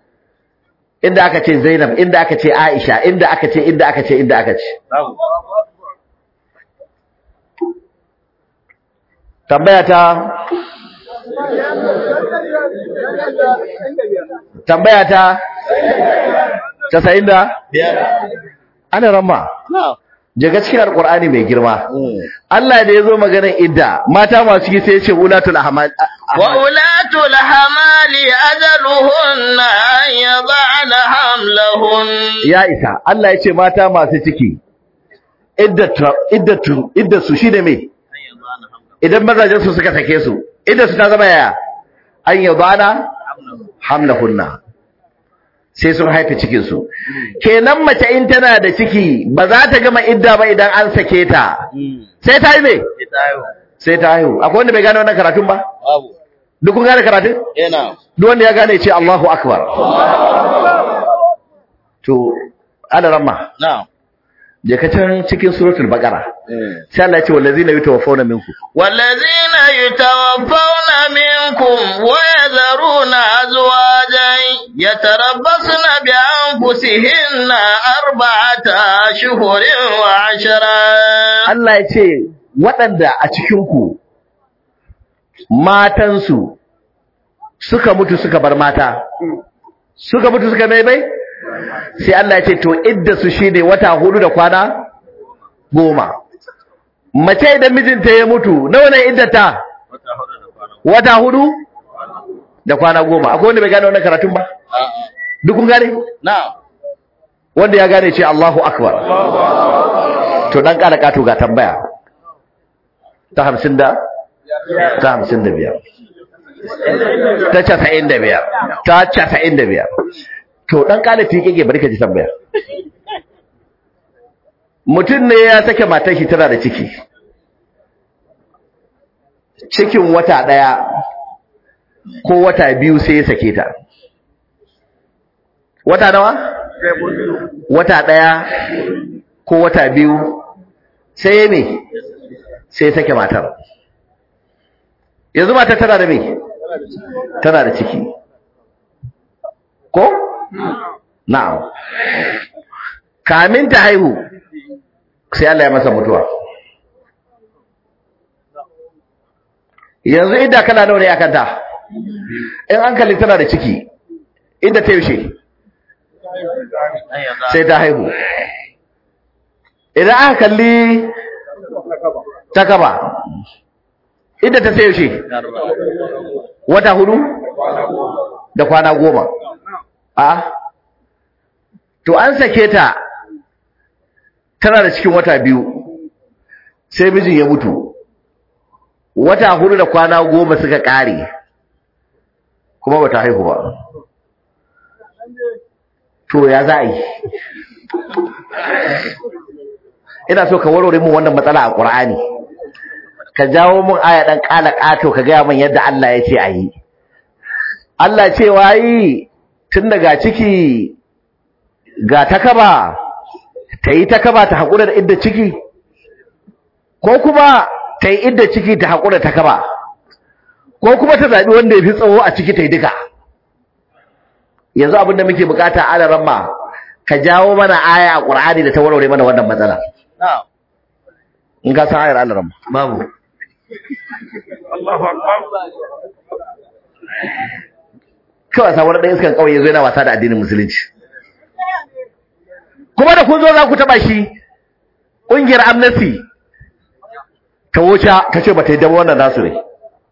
inda aka ce Zainab inda aka ce Aisha inda aka ce inda aka ce inda aka ce babu tambaya ta tambaya ta 90 da biyar ana ramma jaga cikin alqur'ani mai girma Allah da yazo maganar idda mata masu ciki sai ya ce ulatul ahmal وأولاة الحمال أجلهن أن يضعن حملهن ya isa Allah ya ce mata masu ciki iddatu iddatu iddatu shine me idan mazajen su suka sake su iddatu ta zama yaya an yadana hamlahunna sai sun haife cikin su kenan mace in tana da ciki ba za ta gama idda ba idan an sake ta sai ta yi me ita yau sai ta haihu akwai wanda bai gane wannan karatun ba babu duk kun gane karatun yana duk wanda ya gane ya ce Allahu akbar to ana ramma na je ka can cikin suratul baqara sai Allah ya ce wallazina yutawaffawna minkum والذين يتوفون منكم ويذرون أزواجا يتربصن بأنفسهن أربعة أشهر وعشرا Allah ya ce waɗanda a cikin ku matansu suka mutu suka bar mata suka mutu suka mai bai sai Allah ya ce to idda su shine wata hudu da kwana goma mace idan mijinta ya mutu nawa ne iddata wata hudu da kwana goma akwai wanda bai gane wannan karatun ba duk kun gane na'am wanda ya gane ce Allahu akbar to dan kara kato ga tambaya ta hamsin da ta hamsin da biyar ta casa'in da biyar ta casa'in da biyar to dan kala fiƙe bari ka ji tambaya mutum ne ya sake matar shi tana da ciki cikin wata ɗaya ko wata biyu sai ya sake ta wata nawa wata ɗaya ko wata biyu sai ya me sai ya sake matar yanzu matar tana da me tana da ciki ko na'am kamin ta haihu sai Allah ya masa mutuwa yanzu idda kana nawa ne akan ta in an kalli tana da ciki idda ta yaushe sai ta haihu idan aka kalli ta kaba idda ta sai yaushe wata hudu da kwana goma a to an sake ta tana da cikin wata biyu sai mijin ya mutu wata hudu da kwana goma suka kare kuma bata haihu ba to ya za a yi ina so ka warware mun wannan matsala a ƙur'ani ka jawo mun aya ɗan ƙala ƙato ka gaya min yadda Allah ya ce a yi Allah ce wayi tun daga ciki ga takaba ta yi takaba ta haƙura da idda ciki ko kuma ta yi idda ciki ta haƙura ta kaba ko kuma ta zaɓi wanda ya fi tsawo a ciki ta yi duka yanzu abin da muke bukata ala ramma ka jawo mana aya a ƙur'ani da ta warware mana wannan matsala na'am in ka san ayar ala ramma babu kawai samu ɗan iskan ƙauye zo yana wasa da addinin musulunci kuma da kun zo za ku taɓa shi ƙungiyar amnesty ta wuce ta ce ba ta yi dama wannan nasu ne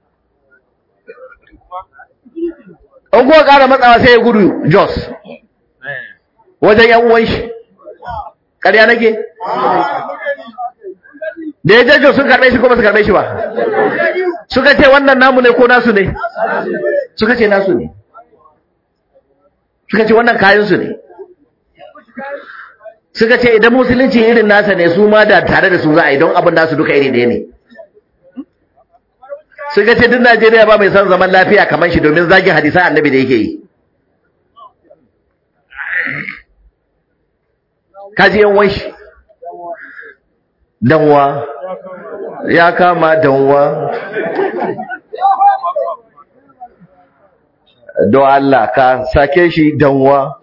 in kuwa ƙara matsawa sai ya gudu jos wajen yan uwan shi ƙarya nake da ya jajjo sun karɓe shi kuma su karɓe shi ba suka ce wannan namu ne ko nasu ne suka ce nasu ne suka ce wannan kayansu ne suka ce idan musulunci irin nasa ne su ma da tare da su za a yi don abin nasu duka iri ɗaya ne suka ce duk Najeriya ba mai son zaman lafiya kamar shi domin zagin hadisan annabi da yake yi kaji yan wanshi danwa ya kama danwa don Allah ka sake shi danwa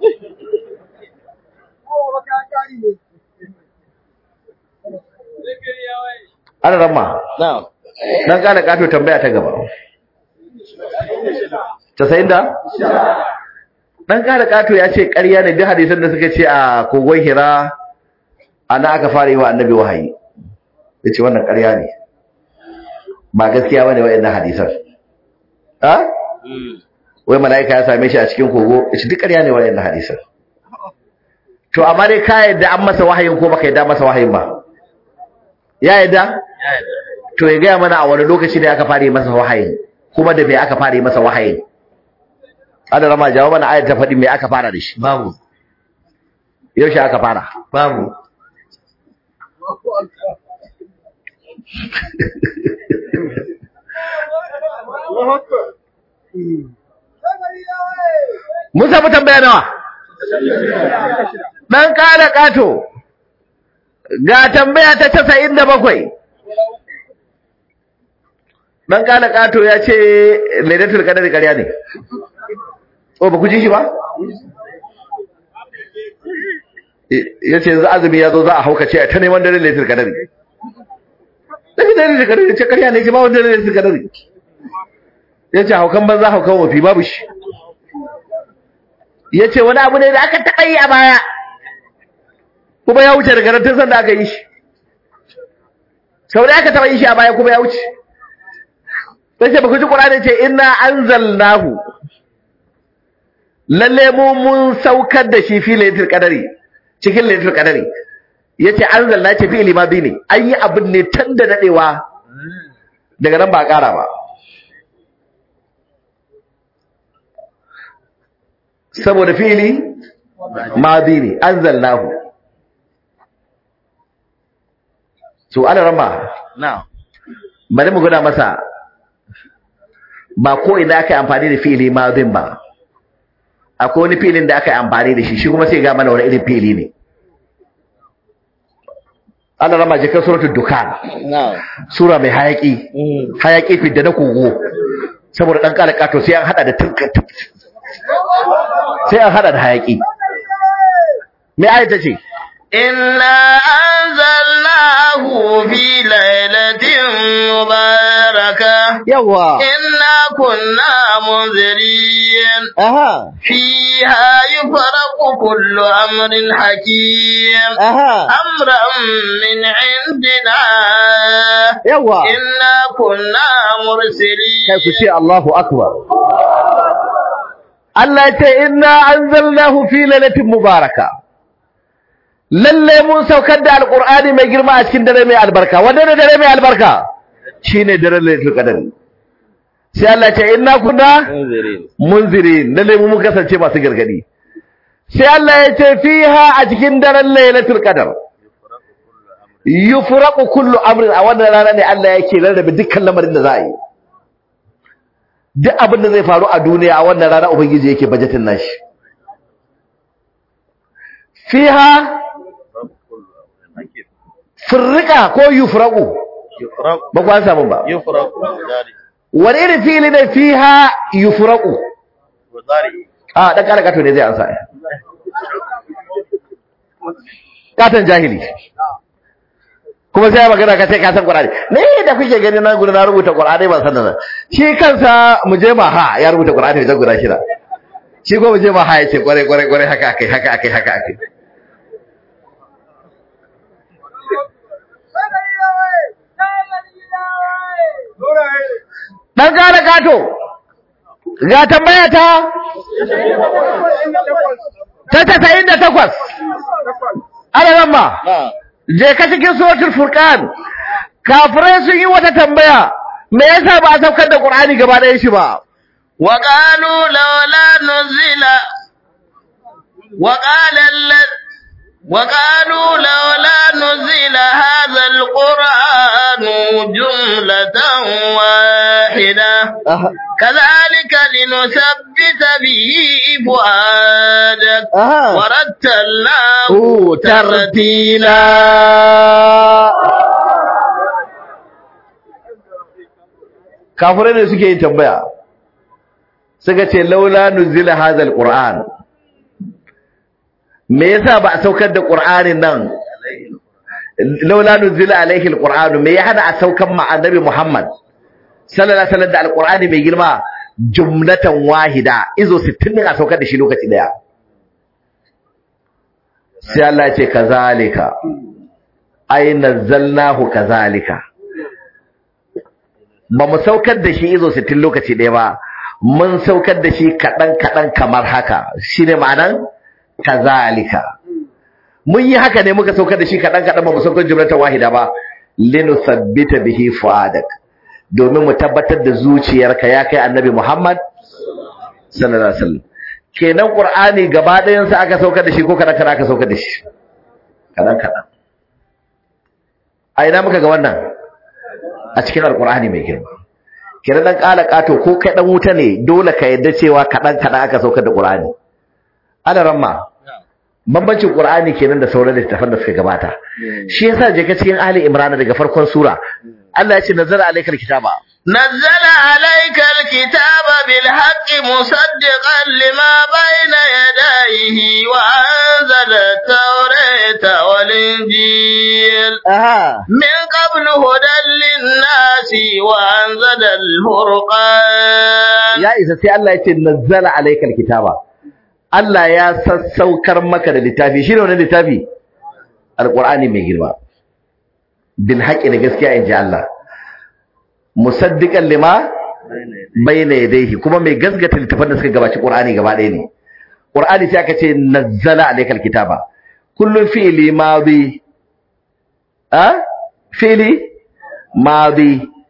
ana ramma na'am dan kana kato tambaya ta gaba 90 da dan kana kato ya ce ƙarya ne duk hadisan da suka ce a kogon hira ana aka fara yi wa annabi wahayi yace wannan ƙarya ne ba gaskiya bane waɗannan hadisan ha wai mala'ika ya same shi a cikin kogo yace duk ƙarya ne waɗannan hadisan to amma dai ka yadda an masa wahayin ko baka yadda masa wahayin ba ya yadda to ya gaya mana a wani lokaci ne aka fara yi masa wahayin kuma da me aka fara yi masa wahayin ana rama jawo mana ayat ta faɗi me aka fara da shi babu yaushe aka fara babu mun samu tambaya nawa dan kada kato ga tambaya ta 97 dan kada kato ya ce lailatul qadri ƙarya ne o ba ku ji shi ba ya ce yanzu azumi ya zo za a haukace a ta neman dare lailatul qadri dare lailatul qadri ce ƙarya ne ce ba wanda lailatul qadri yace haukan banza haukan wafi babu shi yace wani abu ne da aka taɓa yi a baya kuma ya wuce daga nan tun sanda aka yi shi sau da aka taɓa yi shi a baya kuma ya wuce sai ce baka ji Qur'ani ce inna anzalnahu lalle mu mun saukar da shi fi lailatul qadari cikin lailatul qadari yace anzalna ce fi limadi ne an yi abin ne tun da dadewa daga nan ba a ƙara ba saboda fili madi ne anzalnahu to ana rama Na'am. bari mu gwada masa ba ko ina aka yi amfani da fi'ili madin ba akwai wani fi'ilin da aka yi amfani da shi shi kuma sai ga mana wani irin fi'ili ne Allah rama jikan suratul dukan Na'am. sura mai hayaki hayaki fidda na kogo saboda dan kala kato sai an hada da tunka sai an hada da hayaki me ayat ta ce إنا أنزلناه في ليلة مباركة yawa إنا كنا منذرين aha فيها يفرق كل أمر حكيم aha أمرا من عندنا yawa إنا كنا مرسلين kai ku ce Allahu akbar Allah ya ce inna anzalnahu fi lailatin mubaraka lalle mun saukar da alqur'ani mai girma a cikin dare mai albarka wanda ne dare mai albarka shine dare lailatul qadr sai Allah ya ce inna kunna Munzirin. munzirin lalle mu mun kasance masu gargadi sai Allah ya ce fiha a cikin daren lailatul qadr yufraqu kullu amrin a wannan rana ne Allah yake rarrabe dukkan lamarin da za a yi duk abin da zai faru a duniya a wannan rana ubangiji yake bajetin nashi fiha firrika ko yufraqu Yufraq. ba ku an samu ba Yufraq. Wazari. wani irin fili ne fiha yufraqu Wazari. a dan kara kato ne zai ansa katon jahili kuma sai ya magana ka ce ka san Qur'ani ne da kuke gani na gudu na rubuta Qur'ani ban san nan shi kansa mu je ma ha ya rubuta Qur'ani da guda shida shi ko mu je ma ha ya ce kware kware kware haka akai haka akai haka akai dan kara kato ga tambaya ta ta tasa'in da takwas ana ramma Na'am. je ka cikin suratul furqan kafirai sun yi wata tambaya me yasa ba a saukar da qur'ani gaba ɗayan shi ba وقالوا لولا نزل وقال الذ وقالوا لولا نزل هذا القرآن جملة واحدة كذلك لنثبت به فؤادك aha ورتلناه Oh, tartila kafirai ne suke yin tambaya suka ce laula nuzila hadha alquran me yasa ba a saukar da qur'anin nan laula nuzila alaihi alquran me ya hana a saukar ma annabi muhammad sallallahu alaihi wasallam da alqur'ani mai girma jumlatan wahida izo 60 ne a saukar da shi lokaci daya sai Allah ya ce kazalika ay nazzalnahu kazalika ba mu saukar da shi izo 60 lokaci ɗaya ba mun saukar da shi kaɗan kaɗan kamar haka shine ma'anan kazalika mun yi haka ne muka saukar da shi kaɗan kaɗan ba mu saukar jumlatan wahida ba linusabbita bihi fuadak domin mu tabbatar da zuciyarka ya kai annabi Muhammad sallallahu alaihi wasallam kenan qur'ani gaba ɗayan sa aka saukar da shi ko kadan kadan aka saukar da shi kadan kadan a ina muka ga wannan a cikin alqur'ani mai girma kenan dan kala kato ko kai dan wuta ne dole ka yadda cewa kadan kadan aka saukar da qur'ani ala ramma bambancin qur'ani kenan da sauran littafan da suka gabata shi yasa je ka cikin ali imran daga farkon sura Allah ya ce nazara alaikal kitaba نزل عليك الكتاب بالحق مصدقا لما بين يديه وأنزل التوراة والإنجيل aha من قبل هدى للناس للناس وأنزل الفرقان ya isa sai Allah ya ce nazzala alaikal kitaba Allah ya sassaukar maka da littafi shi ne wani littafi alqur'ani mai girma bil haqqi da gaskiya inji Allah musaddiqan lima bayna yadayhi kuma mai gaskata littafin da suka gabaci qur'ani gaba ɗaya ne qur'ani sai aka ce nazzala alaikal kitaba kullu fi'li madi a fi'li madi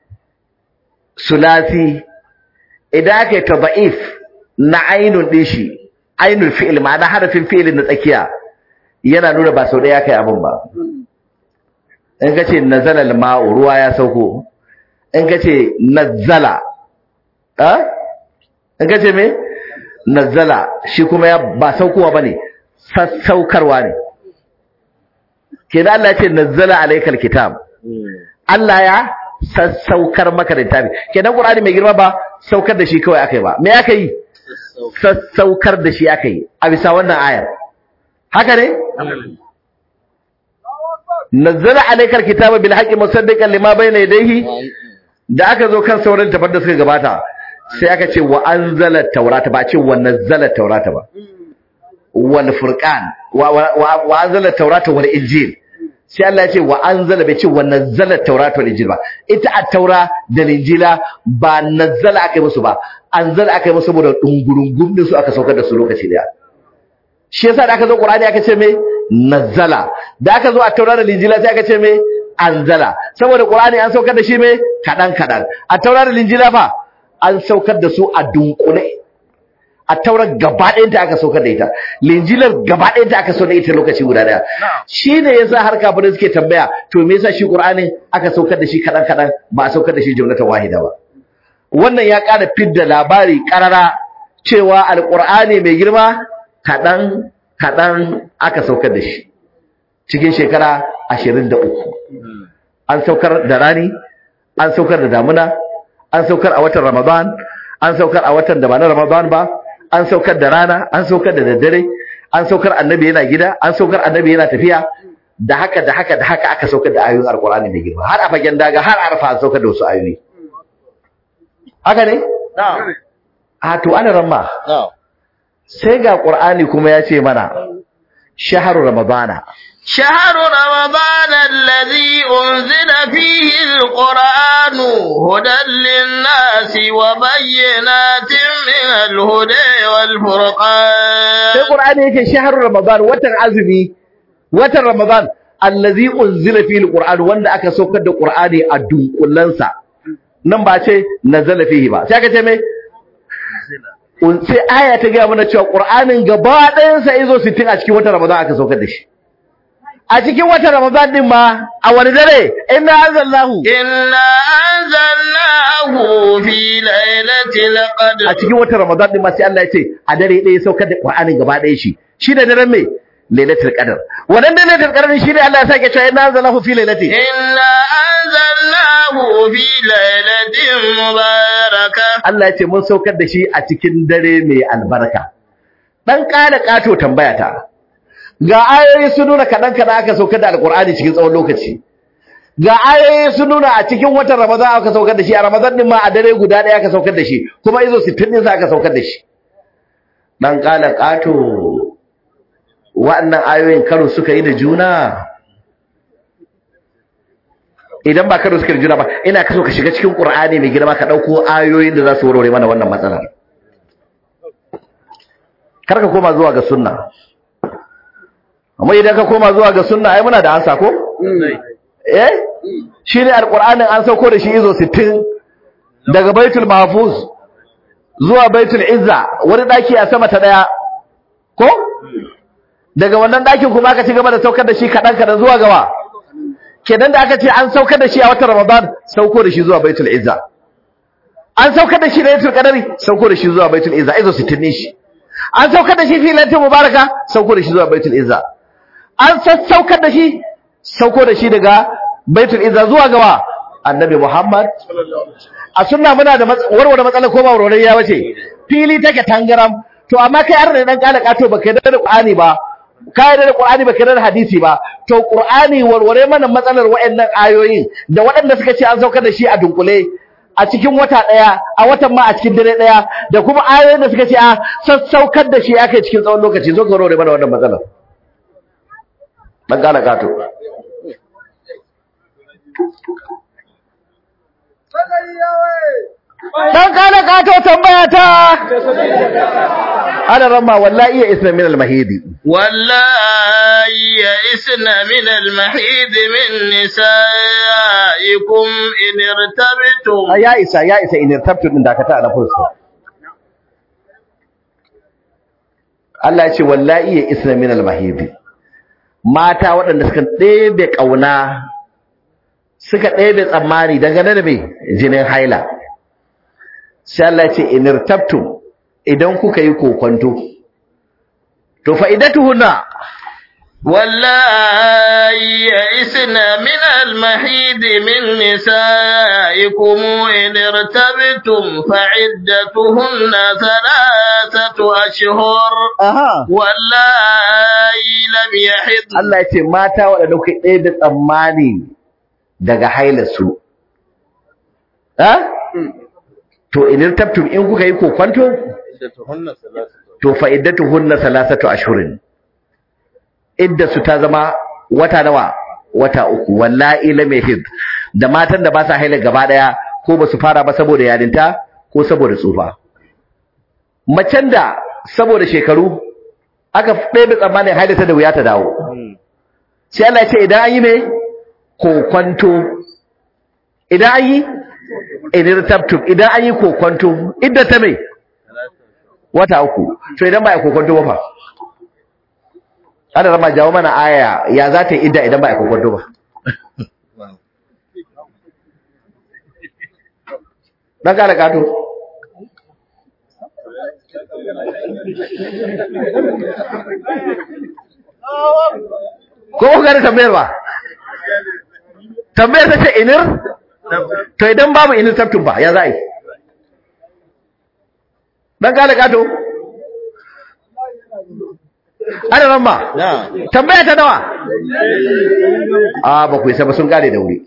sulasi idan aka yi tada'if na ainun din shi ainul fi'il ma'ana harafin fi'ilin na tsakiya yana nuna ba sau ɗaya kai abin ba in ka ce nazala al-ma'u ruwa ya sauko in ka ce nazala a in ka ce me nazala shi kuma ya ba saukowa bane sassaukarwa ne kenan Allah ya ce nazala alaikal kitab Allah ya sassaukar maka da littafi kenan Qur'ani mai girma ba saukar da shi kawai akai ba me aka yi sassaukar da shi aka yi a bisa wannan ayar haka ne nazzala alaykal kitaba bil haqqi musaddiqan lima bayna yadayhi da aka zo kan sauran tafar da suka gabata sai aka ce wa anzala taurata ba ce wa nazzala taurata ba wal furqan wa wa anzala taurata wal injil sai Allah ya ce wa anzala bai ce wa nazzala taurata wal injil ba ita at-taura da injila ba nazzala aka yi musu ba anzala aka yi musu saboda dungurungum din su aka saukar da su lokaci daya shi yasa da aka zo Qur'ani aka ce me nazzala da aka zo at-taura da injila sai aka ce me anzala saboda Qur'ani an saukar da shi me kadan kadan at-taura da injila fa an saukar da su a dunkule a taurar gaba ɗayanta aka saukar da ita linjilar gaba ɗayanta aka saukar da ita lokaci guda ɗaya shi ne yasa har kafirai suke tambaya to me yasa shi qur'ani aka saukar da shi kaɗan kaɗan ba a saukar da shi jumlatan wahida ba wannan ya ƙara fidda labari ƙarara cewa alƙur'ani mai girma kaɗan kaɗan aka saukar da shi cikin shekara ashirin da uku an saukar da rani an saukar da damuna an saukar a watan ramadan an saukar a watan da ba na ramadan ba an saukar da rana an saukar da daddare an saukar annabi yana gida an saukar annabi yana tafiya da haka da haka da haka aka saukar da ayoyin alkur'ani mai girma har a fagen daga har arfa an saukar da wasu ayoyi haka ne a to ana ramma sai ga qur'ani kuma ya ce mana shahru ramadana شهر رمضان الذي أنزل فيه القرآن هدى للناس وبينات من الهدى والفرقان sai qur'ani yake shahru ramadan watan azumi watan ramadan allazi unzila fihi alquran wanda aka saukar da qur'ani a dunkullansa nan ba ce nazala fihi ba sai aka ce me sai aya ta ga mana cewa qur'anin gaba ɗayan sa izo 60 a cikin watan ramadan aka saukar da shi a cikin watan Ramadan din ma a wani dare inna anzalnahu inna anzalnahu fi lailatul qadr a cikin watan Ramadan din ma sai Allah ya ce a dare ɗaya saukar da Qur'anin gaba ɗaya shi shi da daren me lailatul qadr wannan da lailatul qadr shi ne Allah ya sake cewa inna anzalnahu fi lailatin inna anzalnahu fi lailatin mubarakah Allah ya ce mun saukar da shi a cikin dare mai albarka dan kada kato tambaya ta ga ayoyi sun nuna kaɗan kaɗan aka saukar da alƙur'ani cikin tsawon lokaci ga ayoyi sun nuna a cikin watan ramadan aka saukar da shi a ramadan din ma a dare guda ɗaya aka saukar da shi kuma izo sittin ɗinsa aka saukar da shi dan ƙala ƙato wa'annan ayoyin karo suka yi da juna idan ba karo suka yi da juna ba ina kaso ka shiga cikin ƙur'ani mai girma ka ɗauko ayoyin da za su warware mana wannan matsalar kar ka koma zuwa ga sunna amma idan ka koma zuwa ga sunna ai muna da ansa ko eh shine alqur'anin an sauko da shi izo 60 daga baitul mahfuz zuwa baitul izza wani daki a sama ta daya ko daga wannan dakin kuma aka ci gaba da saukar da shi kadan kadan zuwa gaba kenan da aka ce an saukar da shi a watan ramadan sauko da shi zuwa baitul izza an saukar da shi da yatul qadari sauko da shi zuwa baitul izza izo 60 ne shi an saukar da shi fi lailatul mubaraka sauko da shi zuwa baitul izza an sassaukar da shi sauko da shi daga baitul izza zuwa gaba annabi muhammad a sunna muna da warware matsalar ko ba warware ya bace fili take tangaram to amma kai har da dan kala kato baka da qur'ani ba ka yarda da Qur'ani ba ka yarda da hadisi ba to Qur'ani warware mana matsalar waɗannan ayoyin da waɗanda suka ce an saukar da shi a dunkule a cikin wata ɗaya a watan ma a cikin dare ɗaya da kuma ayoyin da suka ce a sassaukar da shi aka cikin tsawon lokaci zo ka warware mana wannan matsalar dan gane kato dan gane kato tambaya ta ana ramma wallahi ya isna min al-mahidi والله يئسن من المحيض من نسائكم إن ارتبتم ya isa ya isa in irtabtu din dakata na fursa Allah ya ce wallahi ya isna min al-mahidi mata waɗanda suka ɗebe ƙauna suka ɗebe tsammani dangane da mai jinin haila sai Allah ya ce in irtabtum idan kuka yi kokonto to fa'idatuhunna والله يئسن من المحيض من نسائكم إن ارتبتم فعدتهن ثلاثة أشهر aha والله لم يحضن Allah ya ce mata waɗanda kuka ɗebe tsammani daga hailarsu ha to in irtabtum in kuka yi kokonto iddatuhunna salasatu to fa iddatuhunna salasatu ashhurin iddatu ta zama wata nawa wata uku wallahi lam yahid da matan da ba sa haila gaba daya ko ba su fara ba saboda yarinta ko saboda tsufa macen da saboda shekaru aka ɗebe tsammanin haila ta da wuya ta dawo sai Allah ya ce idan an yi me kokwanto idan an yi inirtabtum idan an yi kokwanto idda ta me wata uku to idan ba a kokonto ba fa ana rama jawo mana aya ya za ta yi idda idan ba a kokonto ba dan kare kato ko ku gane tambayar ba tambayar ta ce inir to idan babu inir tabtun ba ya za a yi dan kare kato ana ran ma na tambaya ta nawa a ba ku isa ba sun kare da wuri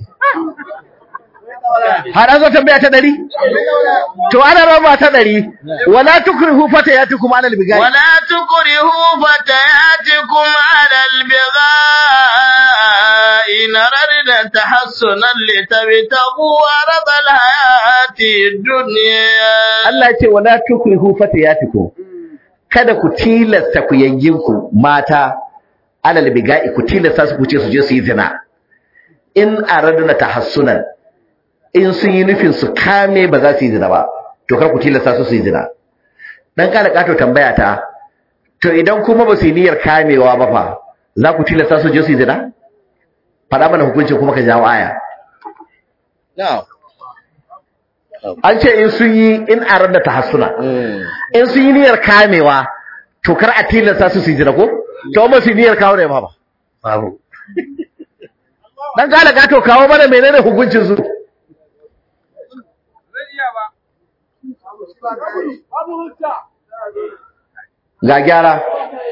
har an zo tambaya ta ɗari to ana raba ta ɗari wala tukrihu fatayatukum ala albigai ولا تكرهوا فتياتكم على البغاء إن أردنا تحسنا لتبتغوا عرض الحياة الدنيا Allah ya ce wala tukrihu fatayatukum kada ku tilasta ku yayyinku mata ala albigai ku tilasta su ku ce su je su yi zina in araduna tahassunan in sun yi nufin su kame ba za su yi zina ba to kar ku tilasta su su yi zina dan kada kato tambaya ta to idan kuma ba su yi niyyar kamewa ba fa za ku tilasta su je su yi zina faɗa mana hukuncin kuma ka jawo aya na an ce in sun yi in arada tahassuna in sun yi niyyar kamewa to kar a tilasta su su yi zina ko to ba su yi niyyar kawo ne ba ba babu dan kada kato kawo mana menene hukuncin su ga gyara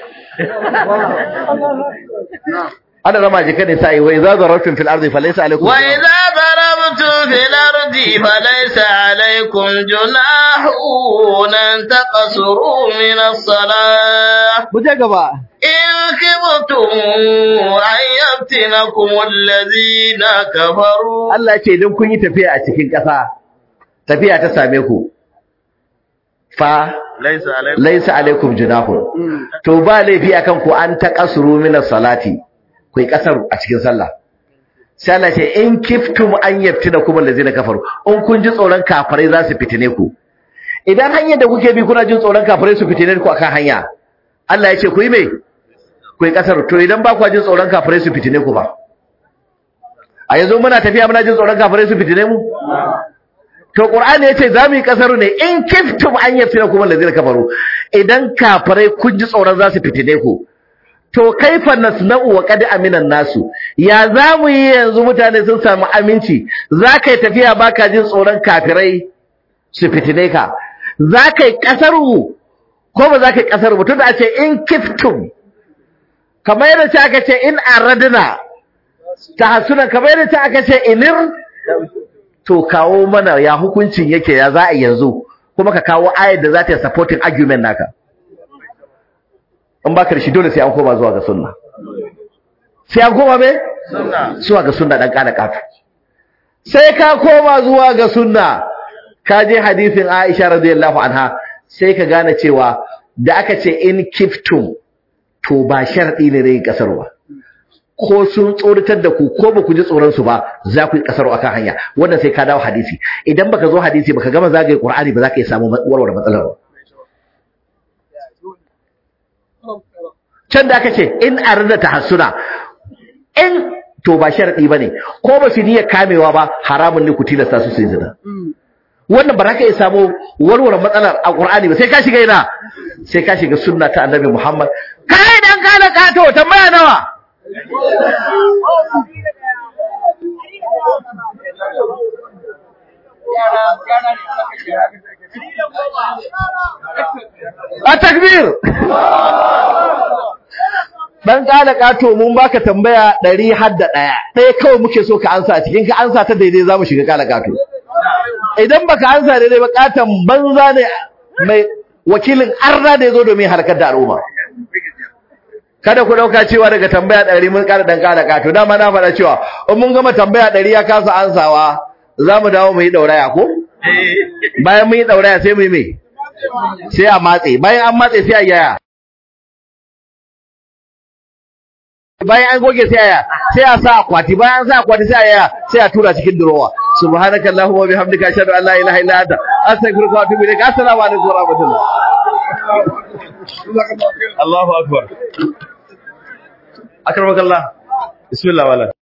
ana rama jika ne sai wai za zarafin fil ardi falaysa alaikum وإذا ضربتم في الأرض فليس عليكم جناح أن تقصروا من الصلاة mu je gaba إن خفتم أن يفتنكم الذين كفروا Allah ya ce idan kun yi tafiya a cikin ƙasa tafiya ta same ku fa laisa alaikum laisa alaikum junahun to ba laifi akan ku an taqasuru min salati ku yi kasar a cikin sallah sai Allah ce in kiftum an yaftina kuma allazina kafaru in kun ji tsoron kafirai za su fitine ku idan hanyar da kuke bi kuna jin tsoron kafirai su fitine ku akan hanya Allah ya ce ku yi me ku yi kasar to idan ba ku jin tsoron kafirai su fitine ku ba a yanzu muna tafiya muna jin tsoron kafirai su fitine mu to qur'ani yace za mu yi kasaru ne in kiftum an yaftina kuma allazina kafaru idan kafirai kun ji tsoron za su fitine ku to kaifa nasna'u wa qad aminan nasu ya za mu yi yanzu mutane sun samu aminci za ka yi tafiya baka jin tsoron kafirai su fitine ka za ka yi kasaru ko ba za ka yi kasaru ba tunda a ce in kiftum kamar yadda ta aka ce in aradna tahassunan kamar yadda ta aka ce inir to kawo mana ya hukuncin yake ya za a yanzu kuma ka kawo ayar da za ta yi supporting argument naka in ba ka da shi dole sai an koma zuwa ga sunna sai an koma me zuwa ga sunna dan kana kafu sai ka koma zuwa ga sunna ka je hadisin Aisha radiyallahu anha sai ka gane cewa da aka ce in kiftum to ba sharadi ne rai kasarwa ko sun tsoratar da ku ko ba ku ji tsoron su ba za ku yi kasaro akan hanya wannan sai ka dawo hadisi idan baka zo hadisi baka gama zagaye Qur'ani ba za ka yi samu warware matsalar ba can da aka ce in arda tahassuna in to ba sharadi bane ko ba su niyyar kamewa ba haramun ne ku tilasta su su yi zina wannan ba za ka iya samu warware matsalar a Qur'ani ba sai ka shiga ina sai ka shiga sunna ta Annabi Muhammad kai dan kana kato tambaya nawa a takbir dan kala kato mun baka tambaya 100 har da daya ɗaya kawai muke so ka ansa cikin ka ansa ta daidai zamu shiga kala kato idan baka ansa daidai ba katan banza ne mai wakilin arna da yazo domin harkar da al'umma kada ku dauka cewa daga tambaya 100 mun kara dan kala kato dama na faɗa cewa in mun gama tambaya 100 ya kasa ansawa zamu dawo mu yi dauraya ko bayan mun yi dauraya sai mu yi me sai a matse bayan an matse sai a yaya bayan an goge sai aya sai a sa akwati bayan an sa akwati sai aya sai a tura cikin durowa subhanakallahumma wa bihamdika ashhadu an la ilaha illa anta astaghfiruka wa atubu ilaik assalamu alaikum wa rahmatullah Allahu akbar akramakallah bismillah wala